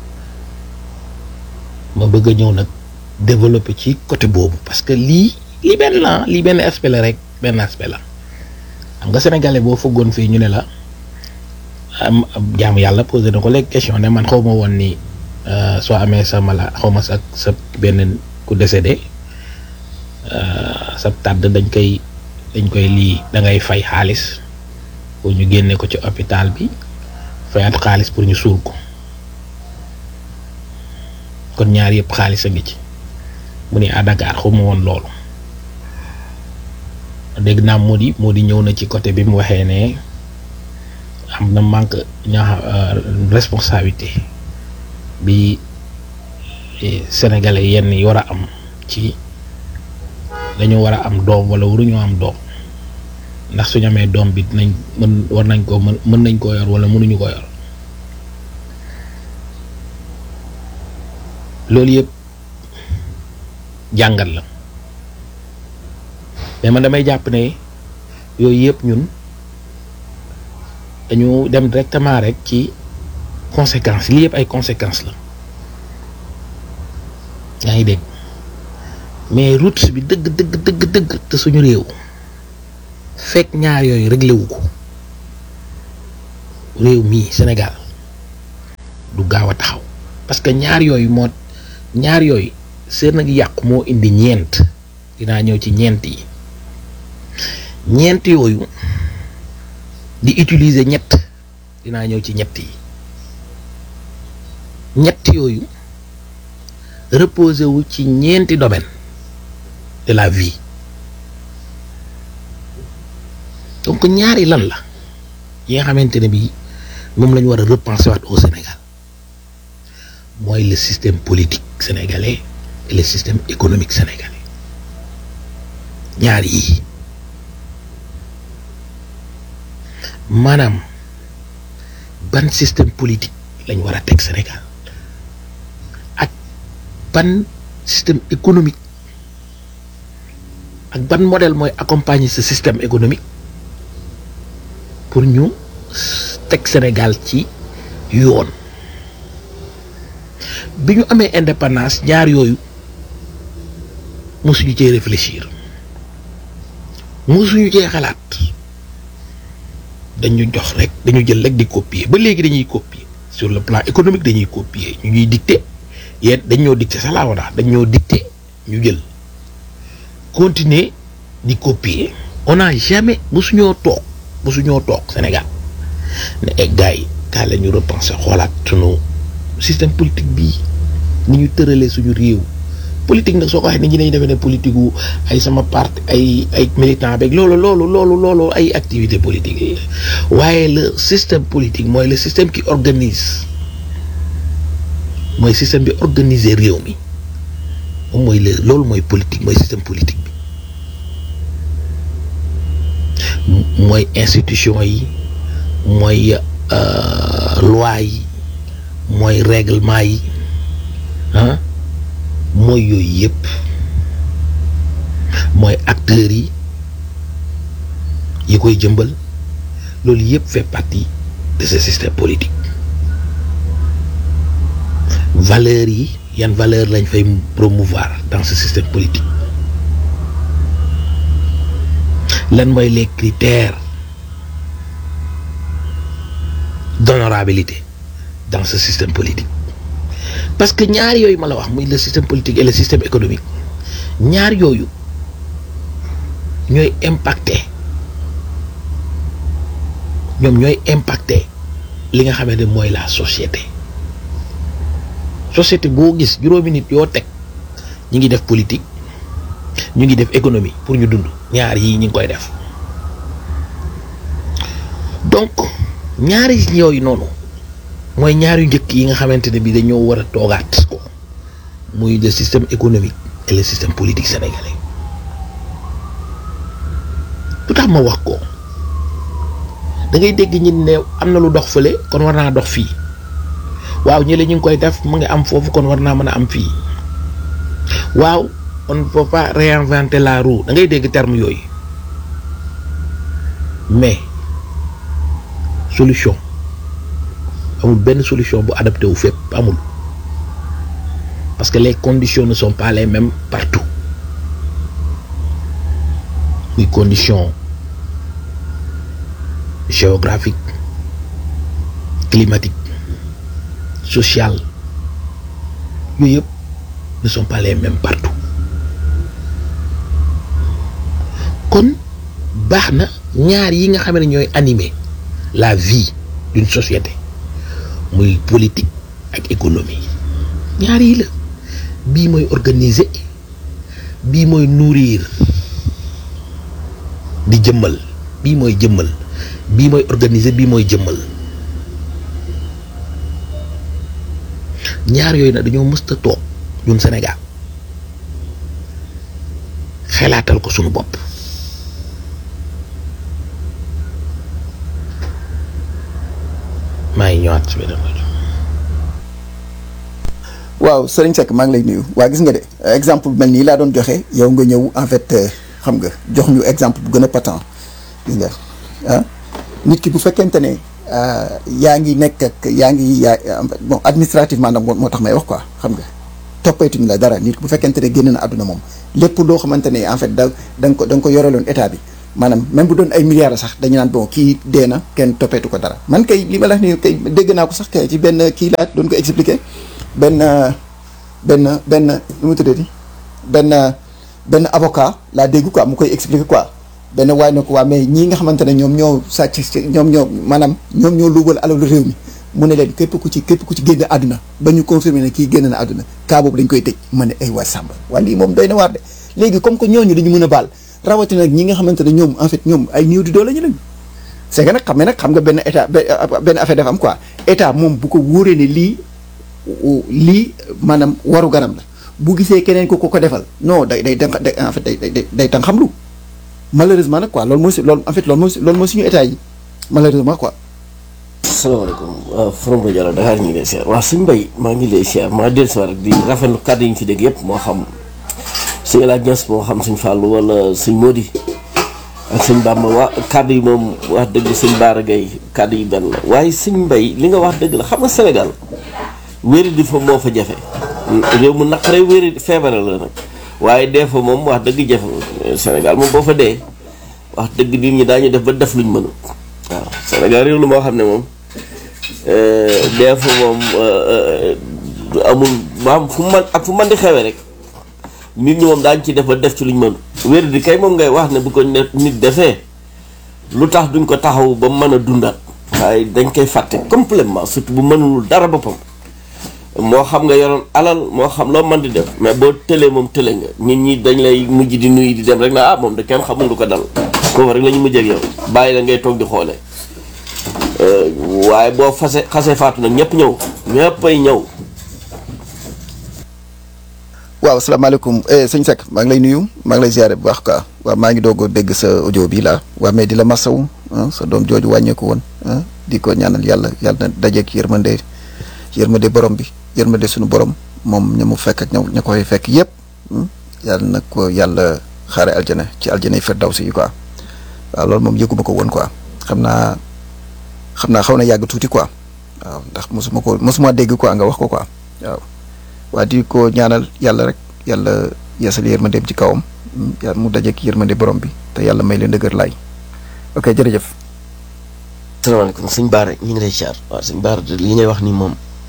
ma bëgg a ñëw nag développer ci côté boobu parce que lii lii benn la lii benn aspect la rek benn aspect la xam nga sénégalais boo fëggoon fii ñu ne la am jaamu yàlla posé na ko léegi question ne man xaw ma woon ni soo amee sa mala xaw ma sa sa benn ku décédé sa tàdd dañ koy dañ koy lii da ngay fay xaalis pour ñu génne ko ci hôpital bi fayaat xaalis pour ñu suul ko kon ñaar yëpp xaalis a ngi ci mu ne à Dakar xaw ma woon loolu dégg naa moo di moo di ñëw na ci côté bi mu waxee ne am na manque ñaa responsabilité bi sénégalais yenn yi war a am ci dañu war a am doom wala waruñoo am doom ndax suñu amee doom bi dinañ mën war nañ ko mën mën nañ koo yor wala mënuñu ko yor loolu yëpp jàngat la mais man damay jàpp ne yooyu yëpp ñun dañu dem directement rek ci conséquences lii yëpp ay conséquences la yaa ngi dégg mais route bi dëgg dëgg dëgg dëgg te suñu réew fekk ñaar yooyu réglé wu ko réew mii Sénégal du gaaw a taxaw parce que ñaar yooyu moo ñaar yooyu seen ak yàqu moo indi ñeent dinaa ñëw ci ñeent yi ñeent yooyu di utiliser ñett dinaa ñëw ci ñett yi ñett yooyu reposé wu ci ñeenti domaine de la vie donc ñaari lan la yi nga xamante ne bii moom la ñu war a repenser waat au Sénégal mooy le système politique sénégalais et le système économique sénégalais ñaar yii maanaam ban système politique lañ war a teg Sénégal ak ban système économique ak ban modèle mooy accompagner ce système économique pour ñu teg Sénégal ci yoon bi ñu amee indépendance ñaar yooyu mosuñu cee réfléchir mosuñu cee xalaat dañu jox rek dañu jël rek di copier ba léegi dañuy copier sur le plan économique dañuy copier ñu ñuy dicter yéen dañ ñoo dicter sax laa wax dañ ñoo dicter ñu jël continuer di copier on n'a jamais mosuñoo toog mosuñoo toog Sénégal ne ay gars yi kaa la ñu repenser xoolaat sunu système politique bii ni ñu tëralee suñu réew politique nag soo ko waxee nit ñi dañuy defee ne politique wu ay sama parti ay ay militant beeg loolu loolu loolu loolu ay activité politique yi waaye le système politique mooy le système qui organise mooy système bi organiser réew mi moom mooy le loolu mooy politique mooy système politique bi mooy institution yi mooy loi yi mooy règlement yi ah mooy yooyu yëpp mooy acteurs yi yi koy jëmbal loolu yëpp fait partie de ce système politique valeurs yi yan valeur lañ fay promouvoir dans ce système politique lan mooy les critères d'honorabilité dans ce système politique parce que ñaar yooyu ma la wax muy le système politique et le système économique ñaar yooyu ñooy impacté ñoom ñooy impacté li nga xamante ne mooy la société société boo gis juróomi nit yoo teg ñi ngi def politique ñu ngi def économie pour ñu dund ñaar yii ñi ngi koy def donc ñaari yooyu noonu mooy ñaar yu njëkk yi nga xamante ne bi dañoo war a toogaat ko muy le système économique et le système politique sénégalais lu tax ma wax ko da ngay dégg ñi ne am na lu dox fële kon war naa dox fii waaw ñële ñu ngi koy def mu ngi am foofu kon war naa mën a am fii waaw on ne peut pas réinventer la roue da ngay dégg terme yooyu mais solution amul benn solution bu adapté wu fépp amul parce que les conditions ne sont pas les mêmes partout muy condition géographique climatique sociale yooyu yëpp ne sont pas les mêmes partout kon baax na ñaar yi nga xam ne ñooy animer la vie d'une société muy politique ak économie ñaar yi la bii mooy organiser bii mooy nourrir di jëmmal bii mooy jëmmal bii mooy organiser bii mooy jëmmal ñaar yooyu nag dañoo mësta toog ñun Sénégal xelaatal ko sunu bopp maa ngi ñëwaat ci beneen rajo waaw Serigne Seck maa ngi lay nuyu waa gis nga de exemple bu mel nii laa doon joxe yow nga ñëw en fait xam nga jox ñu exemple bu gën a patent gis nga ah nit ki bu fekkente ne yaa ngi nekk ak yaa ngi yaa bon administrativement nag moo tax may wax quoi xam nga toppatuñ la dara nit ki bu fekkente ne génn na àdduna moom lépp loo xamante ne en fait da da nga ko da nga ko yoreloon état bi maanaam même bu doon ay milliards sax dañu naan bon kii dee na kenn toppeetu ko dara man kay li ma la wax ni kay dégg naa ko sax kay ci benn kii laa doon ko expliquer benn benn benn lu mu tuddati benn benn avocat laa dégg quoi mu koy expliquer quoi benn waay na ko waa mais ñii nga xamante ne ñoom ñoo sàcc ñoom ñoo maanaam ñoom ñoo luubal alalu réew mi mu ne leen képp ku ci képp ku ci génn àdduna ba ñu confirmer ne kii génn na àdduna cas boobu dañ koy tëj ma ne ay waa Samba waa lii moom doy na waar de léegi comme que ñooñu dañu mën a baal rawatina nag ñi nga xamante ne ñoom en fait ñoom ay néew di doole ñu lañ c'est que nag xam nga nag xam nga benn état benn affaire dafa am quoi état moom bu ko wóoree ne lii lii maanaam waru garam la bu gisee keneen ko ko ko defal non day day day en fait day day day tan xam lu malheureusement nag quoi loolu mooy si loolu en fait loolu mooy loolu mooy suñu état yi malheureusement quoi. salaamaaleykum waaw Forom Rajo Dakar Dakar ñu ngi lay siyaar waaw suñ mbay maa ngi lay siyaar maa dellu si waat rek di rafetlu kàddu yi ñu fi dégg yëpp moo xam suñu El Hadj Niass moo xam suñ Fallou wala suñ Mody ak suñ Bamba waa kàddu yi moom wax dëgg suñ Baara Gueye kàddu yi benn la waaye suñ mbay li nga wax dëgg la xam nga Sénégal wéri di fa moo fa jafe réew mu naqaree wéri feebare la nag waaye dee fa moom wax dëgg jafe Sénégal moom boo fa dee wax dëgg nit ñi daañu def ba def luñ mënu waaw Sénégal réew lu moo xam ne moom dee fa moom amul maam fu man ak fu man di xewee rek nit ñi moom daañu ci def ba def ci luñ mënu wér di kay moom ngay wax ne bu ko nit defee lu tax duñ ko taxaw ba mën a dundaat waaye dañ koy fàtte complètement surtout bu mënul dara boppam moo xam nga yoroon alal moo xam loo mën di def mais boo tëlee moom tële nga nit ñi dañ lay mujj di nuyu di dem rek na ah moom de kenn xamul lu ko dal kooku rek la ñu mujj ak yow bàyyi la ngay toog di xoolee waaye boo fase xasee faatu nag ñëpp ñëw ñëppay ñëw waaw asalaamaaleykum sëñ Seck maa ngi lay nuyu maa ngi lay ziare bu baax quoi waaw maa ngi doog a dégg sa audio bi laa waa mais di la masawu sa doom jooju wàññeeku woon di ko ñaanal yàlla yàlla na dajeeg yërmande yërmande borom bi yërmande suñu borom moom ña mu fekk ak ña ña koy fekk yëpp yàlla na ko yàlla xaare aljana ci aljana yi firdawsi yi quoi waaw loolu moom yëguma ko woon quoi xam naa xam naa xaw na yàgg tuuti quoi waaw ndax mosuma ko mosuma dégg quoi nga wax ko quoi waaw waa di ko ñaanal yàlla rek yàlla yeesal yërmandeem ci kawam yàlla mu dajeek yërmande borom bi te yàlla may leen dëgër laay ok jërëjëf. salaamaaleykum sëñ Baara ñu ngi lay siyaar waaw sëñ Baara li ngay wax ni moom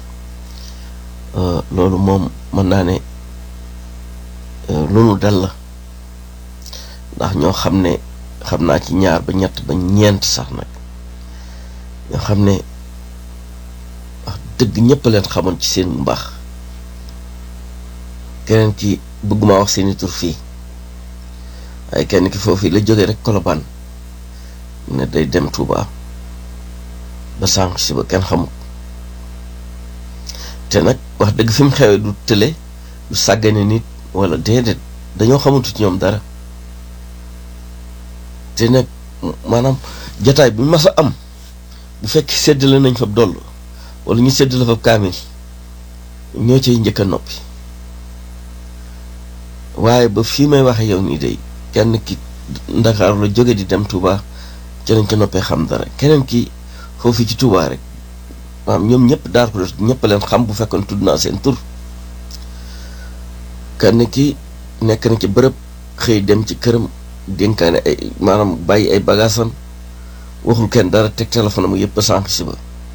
loolu moom mën naa ne lu nu dal la ndax ñoo xam ne xam naa ci ñaar ba ñett ba ñeent sax nag ñoo xam ne wax dëgg ñëpp leen xamoon ci seen mbaax keneen ki bëgguma wax seeni tur fii waaye kenn ki foofu la jógee rek Colobane ne day dem Touba ba sànq si ba kenn xamul te nag wax dëgg fi mu xewee du tële du sàggane nit wala déedéet dañoo xamatu ci ñoom dara te nag maanaam jataay bu mas a am bu fekk séddale nañ fa doll wala ñu séddale fa kaamil ñoo cay njëkk a noppi waaye ba fii may waxe yow nii day kenn ki Ndakaaru la jóge di dem Touba ci lañ ca noppee xam dara keneen ki foofu ci Touba rek maanaam ñoom ñëpp daar ko ñëpp leen xam bu fekkoon tudd naa seen tur kenn ki nekk na ci bërëb xëy dem ci këram dénkaane ay maanaam bàyyi ay bagaasam waxul kenn dara teg téléphone mu yëpp sànq si ba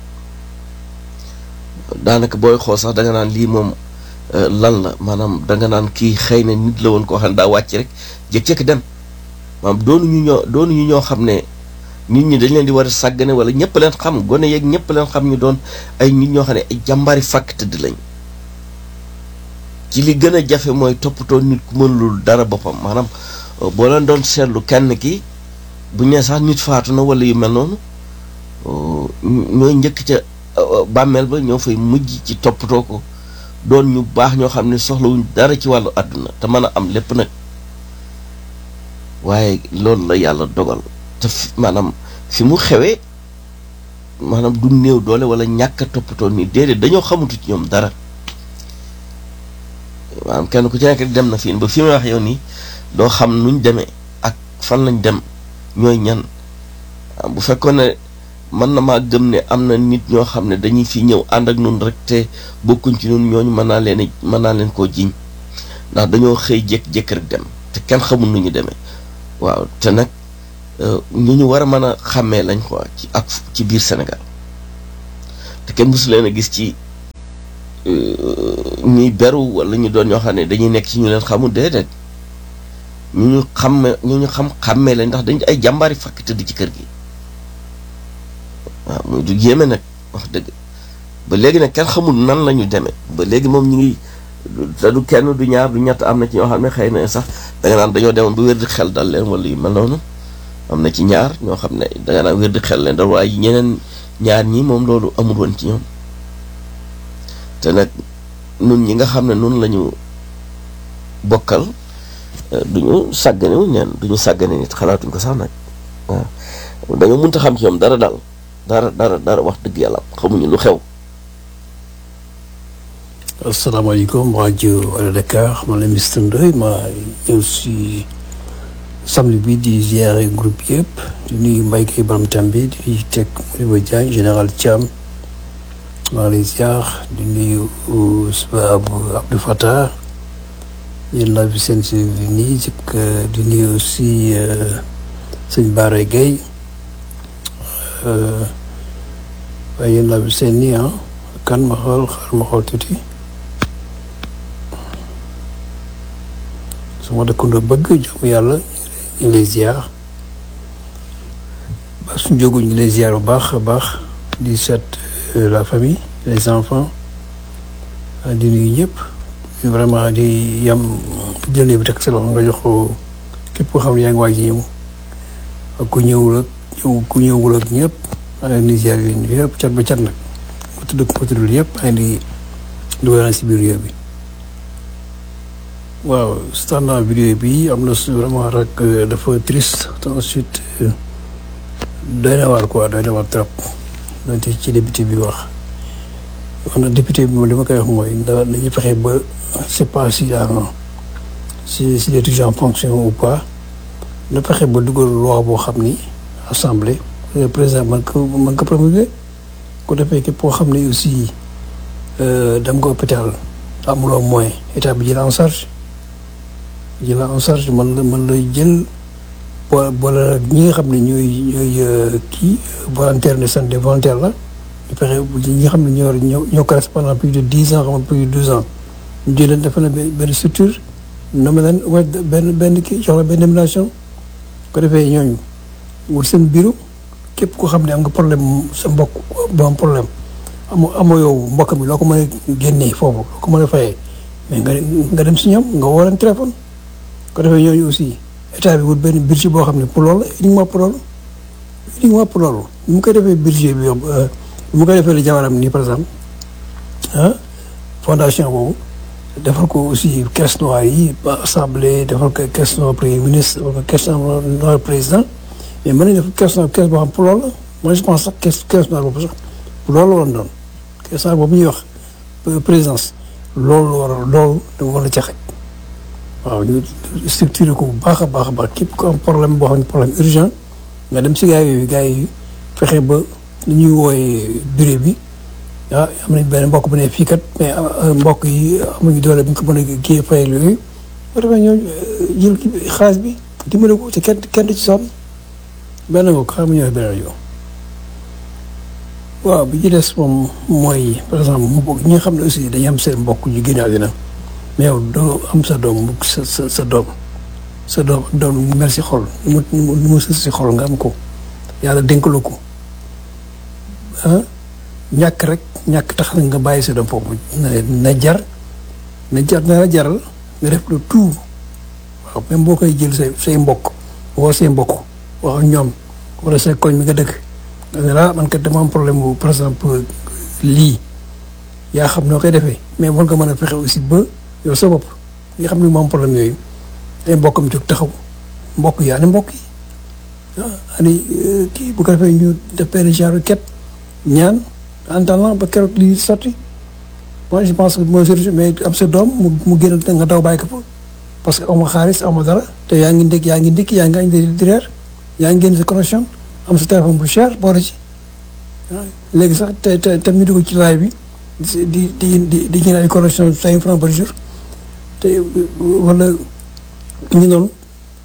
daanaka booy xool sax danga naan lii moom lan la maanaam danga naan kii xëy na nit la woon koo xam ne daa wàcc rek jékki-jékki dem maanaam doonuñu ñoo doonuñu ñoo xam ne nit ñi dañ leen di war a sàggane wala ñëpp leen xam gone yeeg ñëpp leen xam ñu doon ay nit ñoo xam ne ay jàmbaari fàkk tëdd lañ ci li gën a jafe mooy toppatoo nit ku mënulul dara boppam maanaam boo leen doon seetlu kenn ki bu ñu nee sax nit faatu na wala yu mel noonu ñooy njëkk ca bàmmeel ba ñoo fay mujj ci toppatoo ko doon ñu baax ñoo xam ne soxlawuñ dara ci wàllu àdduna te mën a am lépp nag waaye loolu la yàlla dogal te maanaam fi mu xewee maanaam du néew doole wala ñàkk a toppatoo nii déedéet dañoo xamutu ci ñoom dara maanaam kenn ku ci nekk dem na fii ba fi may wax yow nii doo xam nuñ demee ak fan lañ dem ñooy ñan bu fekkoon ne mën na maa gëm ne am na nit ñoo xam ne dañuy fi ñëw ànd ak nun rek te bokkuñ ci nun ñooñu mën naa leen mën naa leen koo jiñ ndax dañoo xëy jékki-jékki rek dem te kenn xamul nu ñu demee waaw te nag ñu ñu war a mën a xàmmee lañ quoi ci ak ci biir Sénégal te kenn mësu leen a gis ci ñuy beru wala ñu doon ñoo xam ne dañuy nekk ci ñu leen xamul déedéet ñu ñu xàmme ñu ñu xam xàmmee lañ ndax dañ ay jàmbaari fàkk tëdd ci kër gi waaw muy du yéeme nag wax dëgg ba léegi nag kenn xamul nan la ñu demee ba léegi moom ñu ngi te du kenn du ñaar du ñett am na ci ñoo xam ne xëy na sax da nga naan dañoo demoon ba wér di xel dal leen wala yu mel noonu am na ci ñaar ñoo xam ne da nga naan wér di xel leen dal waaye ñeneen ñaar ñi moom loolu amul woon ci ñoom te nag nun ñi nga xam ne nun la ñu bokkal duñu sàggane wu neen duñu sàggane nit xalaatuñ ko sax nag waaw dañoo mënta xam ci ñoom dara daal dara dara dara wax dëgg yàlla xamuñu lu xew asalaamaaleykum rajo Wala Dakar man la Mister Ndoye ma ñëw si samedi bi di ziare groupe yëpp di nuyu Mbaye Guèye Baram Tambi di nuyu teg Modibo Diagne général Thiam maa ngi lay ziar di nuyu Abou Abdou Fattah yéen laa fi seen si nii jëkk di nuyu aussi sëñ Bara Gueye waaye yéen laa fi seen nii ah kan ma xool xaar ma xool tuuti su ma dëkkandoo bëgg jaamu yàlla ñu ngi lay ziar ba suñ jógu ñu ngi lay ziar bu baax a baax di seet la famille les enfants di nuyu ñëpp vraiment di yam jël bi teg sa loxo nga jox ko képp koo xam ne yaa ngi waaj ñëw ak ku ñëwul ak ñëw ku ñëwul ak ñëpp maa ngi leen di ziar yéen yëpp cat ba cat nag ku tudd ku tuddul yëpp maa ngi di dugal si biir réew bi waaw standard vidéo bi am na su vraiment rek dafa triste te ensuite doy na waar quoi doy na waar trop donte ci député bi wax wax na député bi moom li ma koy wax mooy da dañuy fexe ba c'est pas si si si est toujours en fonction ou pas na fexe ba dugal loi boo xam ni assemblée président man ko man ko promulguer ko defee képp koo xam ne aussi dem nga hôpital amuloo moyen état bi jël en charge jël en charge man la man lay jël bo boole ñi nga xam ne ñooy ñooy kii volontaire de santé volontaire la ñu fexe ñi nga xam ne ñoo ñoo ñoo ko pendant plus de dix ans xam plus de douze ans ñu jël leen defal leen benn structure nommé leen wa benn benn kii jox la benn nomination ko defee ñooñu wut seen bureau képp koo xam ne am nga problème sa mbokk ba am problème amoo amoo yow mbokk mi loo ko mën a génnee foofu loo ko mën a fayee mais nga nga dem si ñoom nga woo leen téléphone ko defee ñooñu aussi état bi wut benn budget boo xam ne pour loolu uniquement pour loolu uniquement pour loolu ni mu koy defee budget bi ni mu koy defee la jabaram nii par exemple ah fondation boobu defal ko aussi caisse noire yi assemblée defal ko caisse noire premier ministre defal ko caisse noire président mais mën nañu def caisse noire caisse boo xam pour loolu la moi je pense sax caisse caisse noire boobu sax pour loolu la waroon doon caisse noire boobu ñuy wax présidence loolu war a loolu dama war a caxe waaw ñu structuré ko bu baax a baax a baax képp ku am problème boo xam ne problème urgent nga dem si gars yooyu gars yi fexe ba li ñuy wooyee bureau bi ah am nañ benn mbokk bu ne fii kat mais mbokk yi amuñu doole bu ñu ko mën a kii fayal yooyu boo demee ñoo jël xaalis bi dimbale ko te kenn kenn du ci sonn benn nga ko xam nga ñëw benn yow waaw bi ci des moom mooy par exemple mu bokk ñi nga xam ne aussi dañuy am seen mbokk ñu génn àddina mais yow doo am sa doom sa sa sa doom sa doom doom mu mel si xol nu mu nu mu sës si xol nga am ko yàlla dénkaloo ko ah ñàkk rek ñàkk tax na nga bàyyi sa doom foofu na na jar na jar na la jaral nga def le tout waaw même boo koy jël say say mbokk woo say mbokk wax ak ñoom wala say koñ mi nga dëkk nga ne la man kat dama am problème bu par exemple lii yaa xam noo koy defee mais war nga mën a fexe aussi ba yow sa bopp nga xam ne moom problème yooyu ay mbokkam jóg taxaw mbokk yi ani mbokk yi ah ani kii bu ko defee ñu def benn genre ket ñaan en attendant ba keroog lii sotti moi je pense que mooy solution mais am sa doom mu mu génn nga daw bàyyi ko fa parce que amoo xaalis amoo dara te yaa ngi ndékk yaa ngi ndékki yaa ngi añ di reer yaa ngi génn sa connexion am sa téléphone bu cher boole ci léegi sax te te te ñu dugg ci laay bi di di di di jënd ay connexion cinq francs par jour te wala ñu noonu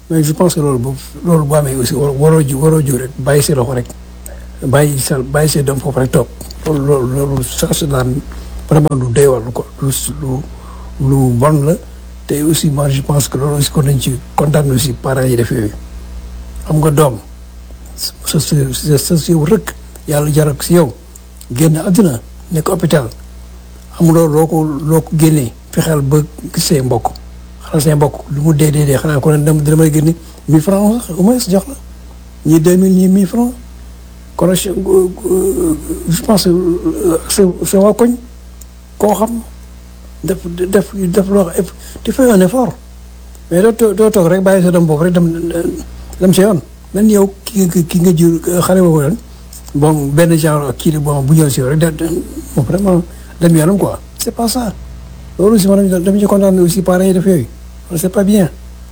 mais je pense que loolu bu loolu bu amee aussi war waroo ju waroo ju rek bàyyi si loxo rek bàyyi sa bàyyi see dem foofu rek toog loolu loolu loolu ça c'est daan vraiment lu doy war lu ko lu lu lu bon la te aussi moi je pense que loolu aussi kon nañ ci kontaan aussi parents yi def yooyu xam nga doom sa sa sa si yow rek yàlla jaral ko si yow génn àdduna nekk hôpital amuloo loo ko loo ko génnee fexeel ba gis say mbokk xanaa say mbokk lu mu dee dee dee xanaa ko ne dama dama lay génne mille francs sax au moins jox la ñii deux mille ñii mille francs kon je je pense que sa sa waa koñ koo xam def def def loo xam tu fais un effort mais doo toog doo toog rek bàyyi sa doom boobu rek dem dem sa yoon même yow ki nga ki nga jur xale boobu ren bon benn genre kii la bon bu ñëw si yow rek da bon vraiment dem yoonam quoi c'est pas ça loolu aussi maanaam dama ci kontaan aussi parents yi def yooyu c'est pas bien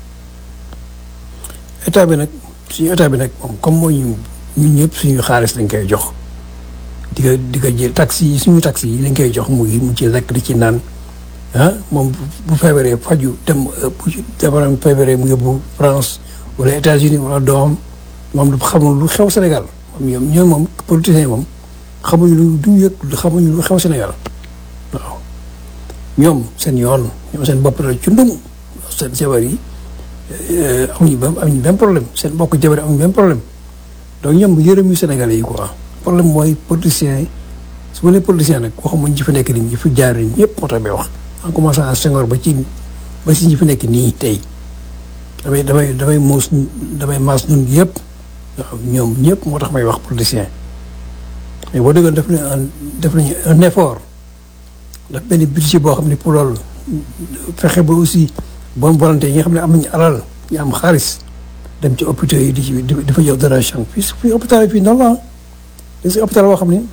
état bi nag suñu état bi nag moom comme moo ñu ñun ñëpp suñu xaalis lañ koy jox di ko di ko jël taxi yi suñu taxi yi lañ koy jox mu mu ci lekk di ci naan ah moom bu feebaree faju dem bu jabaram feebaree mu yóbbu France wala États-Unis wala doom moom du xamul lu xew Sénégal moom ñoom ñoom moom politiciens yi moom xamuñu lu duñu yëg xamuñu lu xew Sénégal waaw ñoom seen yoon ñoom seen bopp la ci ndum seen jabar yi amuñu benn amuñu benn problème seen mbokk jabar yi amuñu benn problème donc ñoom yërëm yu Sénégalais yi quoi problème mooy politiciens yi su ma nee politiciens nag waxuma ñi fi nekk nii ñi fi jaar ñëpp moo tax may wax en commençant à Senghor ba ci ba si ñi fi nekk nii tey damay damay damay muus damay maas ñun yëpp waaw ñoom ñëpp moo tax may wax politicien mais boo déggoon def nañu un def nañu un effort daf benn budget boo xam ne pour loolu fexe ba aussi bonne volonté yi nga xam ne am nañu alal ñu am xaalis dem ci hôpitaux yi di ci di fa jox donation fii fii hôpital yi fii normal da si hôpital boo xam ne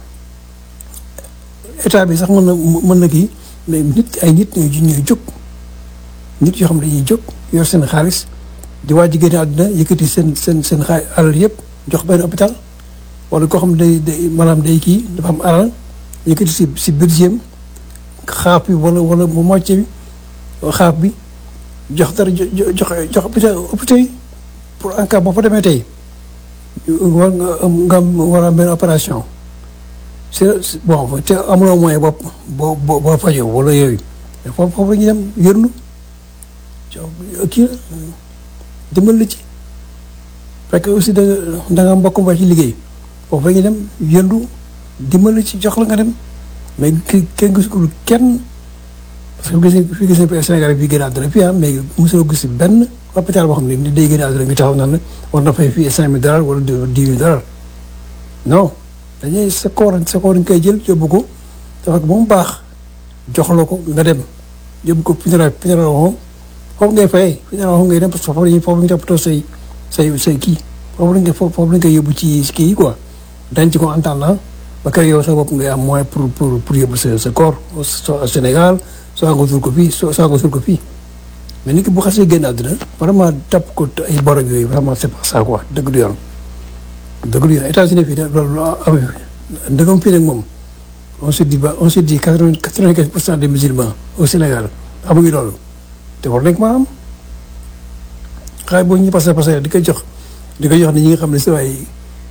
état bi sax mën na mën na kii mais nit ay nit ñooy ñooy jóg nit yoo xam ne dañuy jóg yor seen xaalis di waaj génne àdduna yëkkati seen seen seen xaay alal yëpp jox benn hôpital wala koo xam ne day day maanaam day kii dafa am alal yëkkati si si budget xaaf bi wala wala mu moitié bi xaaf bi jox dara jox jox jox hôpital hôpital yi pour en cas boo fa demee tey war nga am nga am war a am benn opération c'est bon te amuloo moyen bopp boo boo boo fajoo wala yooyu mais foofu foofu la ñuy dem yërnu kii la dimbal la ci fekk aussi da da nga mbokk ba ci liggéey foofu la ñuy dem yëndu dimbal la ci jox la nga dem mais ki kenn gisul ko kenn parce que gis nañ fi gis nañ Sénégal bi gën a àdduna fii ah mais mosuloo gis benn hôpital boo xam ne ni day gën a àdduna bi taxaw naan la war na fay fii cinq mille dollars wala dix mille dollars non dañuy sa koor sa koor nga koy jël yóbbu ko dafa ba mu baax jox la ko nga dem yóbbu ko funéraire funéraire moom foofu ngay fayee funéraire moom ngay dem parce que foofu la ñuy foofu la ñu toppatoo say say say kii foofu la ñu foofu foofu la ñu koy yóbbu ci kii yi quoi denc ko en attendant ba kër yow sa bopp ngay am moyen pour pour pour yóbbu sa sa corps au Sénégal soo nga suul ko fii soo soo nga suul ko fii mais nit ki bu xasee génn àdduna vraiment topp ko ay borog yooyu vraiment c'est pas ça quoi dëgg du yoon dëgg du yoon États-Unis fii loolu amee ndëgam fii nag moom on se dit ba on se dit quatre-vingt quatre-vingt-quinze pour cent des musulmans au Sénégal amuñu loolu te war nañ ko maa am xaay boo ñu passé passé di ko jox di ko jox ni ñi nga xam ne c'est ay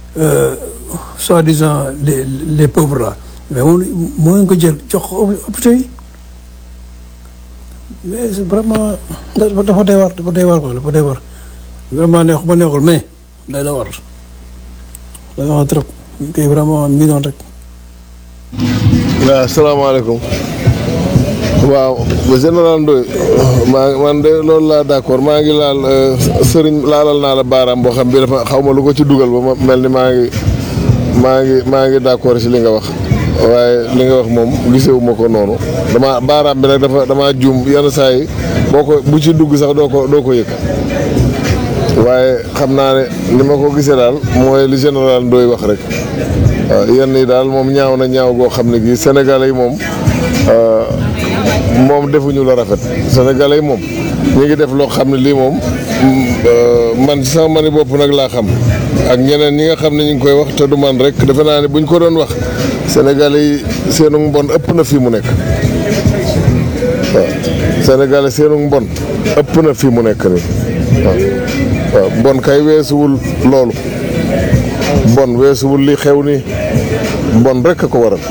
soi-disant les les pauvres là mais moom moo ngi ko jël jox hôpitaux yi mais vraiment dafa doy war dafa doy war quoi dafa doy war vraiment neex ba neexul mais day la war day war trop ñu koy vraiment mi noonu rek. waaw asalaamaaleykum waaw général Ndoye maa man de loolu laa d'accord maa ngi laal sëriñ laalal naa la baaraam boo xam bi dafa xaw ma lu ko ci dugal ba ma mel ni maa ngi maa ngi maa ngi d'accord ci li nga wax waaye li nga wax moom gisewuma ko noonu dama baaraam bi nag dafa damaa juum yenn saa yi boo ko bu ci dugg sax doo ko doo ko yëg waaye xam naa ne ni ma ko gisee daal mooy li général Ndoye wax rek waaw yenn yi daal moom ñaaw na ñaaw goo xam ne gii Sénégalais yi moom moom defuñu la rafet Sénégalais yi moom ñu ngi def loo xam ne lii moom man sama mani bopp nag laa xam ak ñeneen ñi nga xam ne ñu ngi koy wax te du man rek defe naa ne buñ ko doon wax Sénégalais yi seenu mbon ëpp na fii mu nekk waaw Sénégalais seenu mbon ëpp na fii mu nekk nii waaw waaw mbon kay weesuwul loolu mbon weesuwul li xew nii mbon rek a ko waral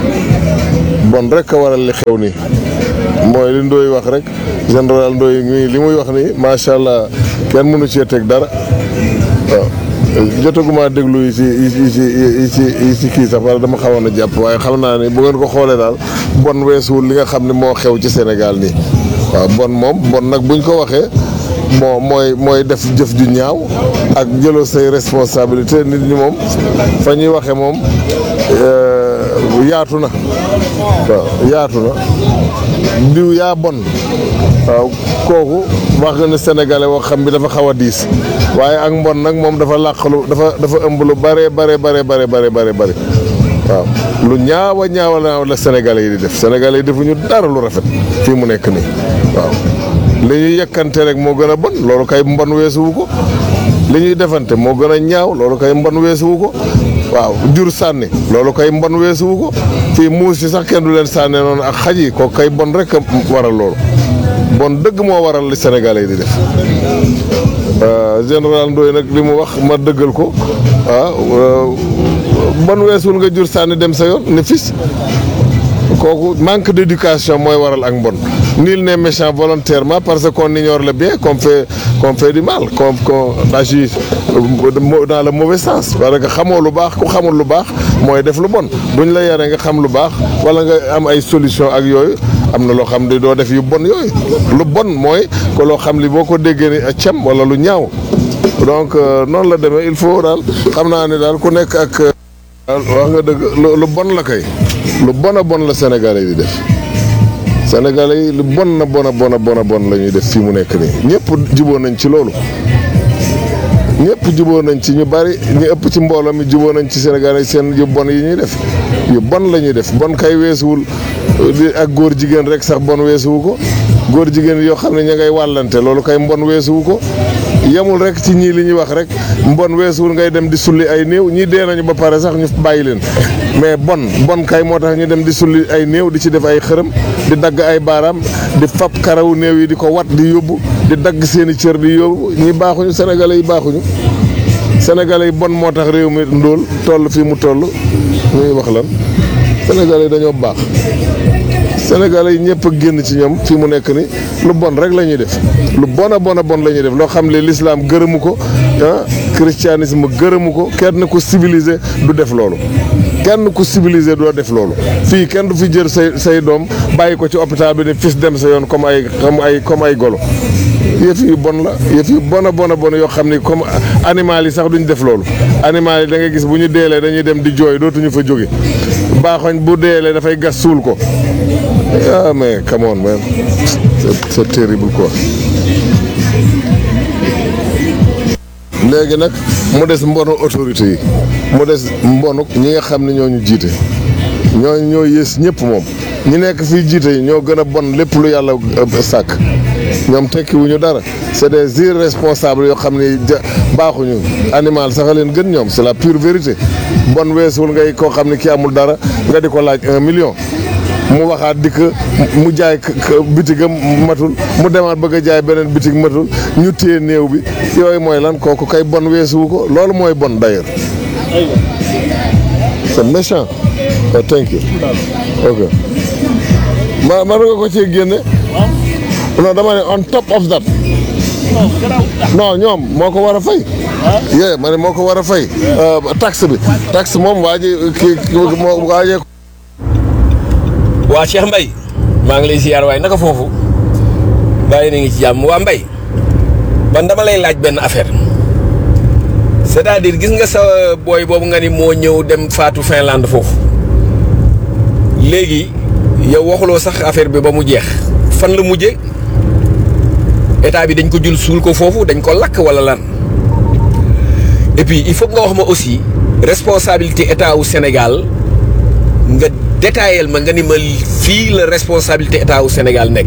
mbon rek a waral li xew nii mooy li Ndoye wax rek général Ndoye mii li muy wax nii macha allah kenn mënu cee teg dara waaw jotaguma déglu yi ci yi ci yi ci yi ci kii sax wala dama xawoon a jàpp waaye xam naa ne bu ngeen ko xoolee daal bon weesuwul li nga xam ne moo xew ci Sénégal nii waaw bon moom bon nag buñ ko waxee moo mooy mooy def jëf ju ñaaw ak jëloo say responsabilité nit ñi moom fa ñuy waxee moom yaatu na waaw yaatu na diw yaa bon waaw kooku wax nga ne sénégalais wax xam bi dafa xaw a diis waaye ak mbon nag moom dafa làqalu dafa dafa ëmb lu bare bare bare bare bare bare bare waaw lu ñaawa ñaawa ñaaw la sénégalais yi di def sénégalais yi defuñu dara lu rafet fii mu nekk nii waaw li ñuy yëkkante rek moo gën a bon loolu kay mbon weesuwu ko li ñuy defante moo gën a ñaaw loolu kay mbon weesuwu ko waaw jur sànni loolu kay mbon weesuwu ko fii muus yi sax kenn du leen sànne noonu ak xaj yi ko kay bon rek a waral loolu bon dëgg moo waral li sénégalais yi di def général Ndoye nag li mu wax ma dëggal ko ah bon weesul nga jur sànni dem sa yoon ne fis kooku manque d'éducation mooy waral ak mbon nul n'est méchant volontairement parce qu'on ignore le bien qu'on fait qu'on fait du mal qu'on qu'on agit dans le mauvais sens parce que xamoo lu baax ku xamul lu baax mooy def lu bon buñ la yaree nga xam lu baax wala nga am ay solution ak yooyu am na loo xam ne doo def yu bon yooyu lu bon mooy ko loo xam li boo ko déggee ni a cem wala lu ñaaw donc noonu la demee il faut daal xam naa ne daal ku nekk ak wax nga dëgg lu bon la kay lu bon a bon la Sénégalais yi di def Sénégalais yi lu bon na bon a bon a bon a bon la ñuy def fii mu nekk nii ñëpp juboo nañ ci loolu ñëpp juboo nañ ci ñu bari ñu ëpp ci mbooloo mi juboo nañ ci Sénégalais yi seen yu bon yi ñuy def yu bon la ñuy def bon kay weesuwul di ak góor jigéen rek sax bon weesuwu ko góor jigéen yoo xam ne ña ngay wàllante loolu kay mbon weesuwu ko yemul rek ci ñii li ñuy wax rek mbon weesuwul ngay dem di sulli ay néew ñii dee nañu ba pare sax ñu bàyyi leen mais bon bon kay moo tax ñu dem di sulli ay néew di ci def ay xërëm di dagg ay baaraam di fab karawu néew yi di ko wat di yóbbu di dagg seeni cër di yóbbu ñi baaxuñu sénégalais yi baaxuñu sénégalais yi bon moo tax réew mi ndóol toll fii mu toll ñuy wax lan sénégalais yi dañoo baax sénégalais yi ñëpp a génn ci ñoom fii mu nekk ni lu bon rek la ñuy def lu bon a bon a bon la ñuy def loo xam ne l'islam gërëmu ko ah christianisme gërëmu ko kenn ku civilisé du def loolu kenn ku civilisé doo def loolu fii kenn du fi jël say say doom bàyyi ko ci hôpital bi ne fis dem sa yoon comme ay comme ay comme ay golo yëf yu bon la yëf yu bon a bon a bon yoo xam ni comme animal yi sax duñ def loolu animal yi da ngay gis bu ñu deelee dañuy dem di jooy dootuñu fa jóge baaxoñ bu deelee dafay gas suul ko ah mais come on man c'est c'est terrible quoi léegi nag mu des mbonu autorité yi mu des mbonu ñi nga xam ne ñoo ñu jiite ñoo ñoo yées ñëpp moom ñi nekk fii jiite yi ñoo gën a bon lépp lu yàlla sàkk ñoom tekki wuñu dara c'est des irresponsables yoo xam ne baaxuñu animal sax a leen gën ñoom c'est la pure vérité bon weesuwul ngay koo xam ne ki amul dara nga di ko laaj un million mu waxaat dikk mu jaay bitigam matul mu demaat bëgg a jaay beneen bitig matul ñu téye néew bi yooyu mooy lan kooku kay bon weesuwu ko loolu mooy bon d'ailleurs c'est méchant oh, thank you ok ma ma nga ko ci génne non dama ne on top of that non ñoom moo ko war a fay yee ma ne moo ko war a fay taxe bi taxe moom waa ji kii moo waajee waa Cheikh Mbaye maa ngi lay ziar waaye naka foofu bàyyi na ngi ci jàmm waa Mbaye man dama lay laaj benn affaire c'est-à-dire gis nga sa booy boobu nga ni moo ñëw dem faatu Finlande foofu léegi yow waxuloo sax affaire bi ba mu jeex fan la mujje état bi dañ ko jul suul ko foofu dañ ko lakk wala lan et puis il faut nga wax ma aussi responsabilité état wu Sénégal nga détaillel ma nga ni ma fii la responsabilité état wu Sénégal nekk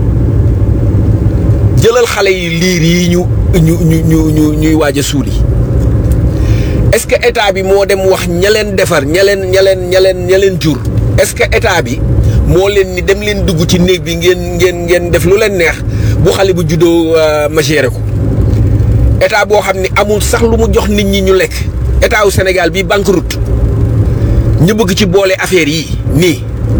jëlal xale yi liir yi ñu ñu ñu ñu ñu ñuy waaj a suuli est-ce que état bi moo dem wax ña leen defar ña leen ña leen ña leen ña leen jur est-ce que état bi moo leen ni dem leen dugg ci néeg bi ngeen ngeen ngeen def lu leen neex bu xale bu juddoo ma géré ko état boo xam ne amul sax lu mu jox nit ñi ñu lekk état wu Sénégal bi banqueroute ñu bëgg ci boole affaire yi nii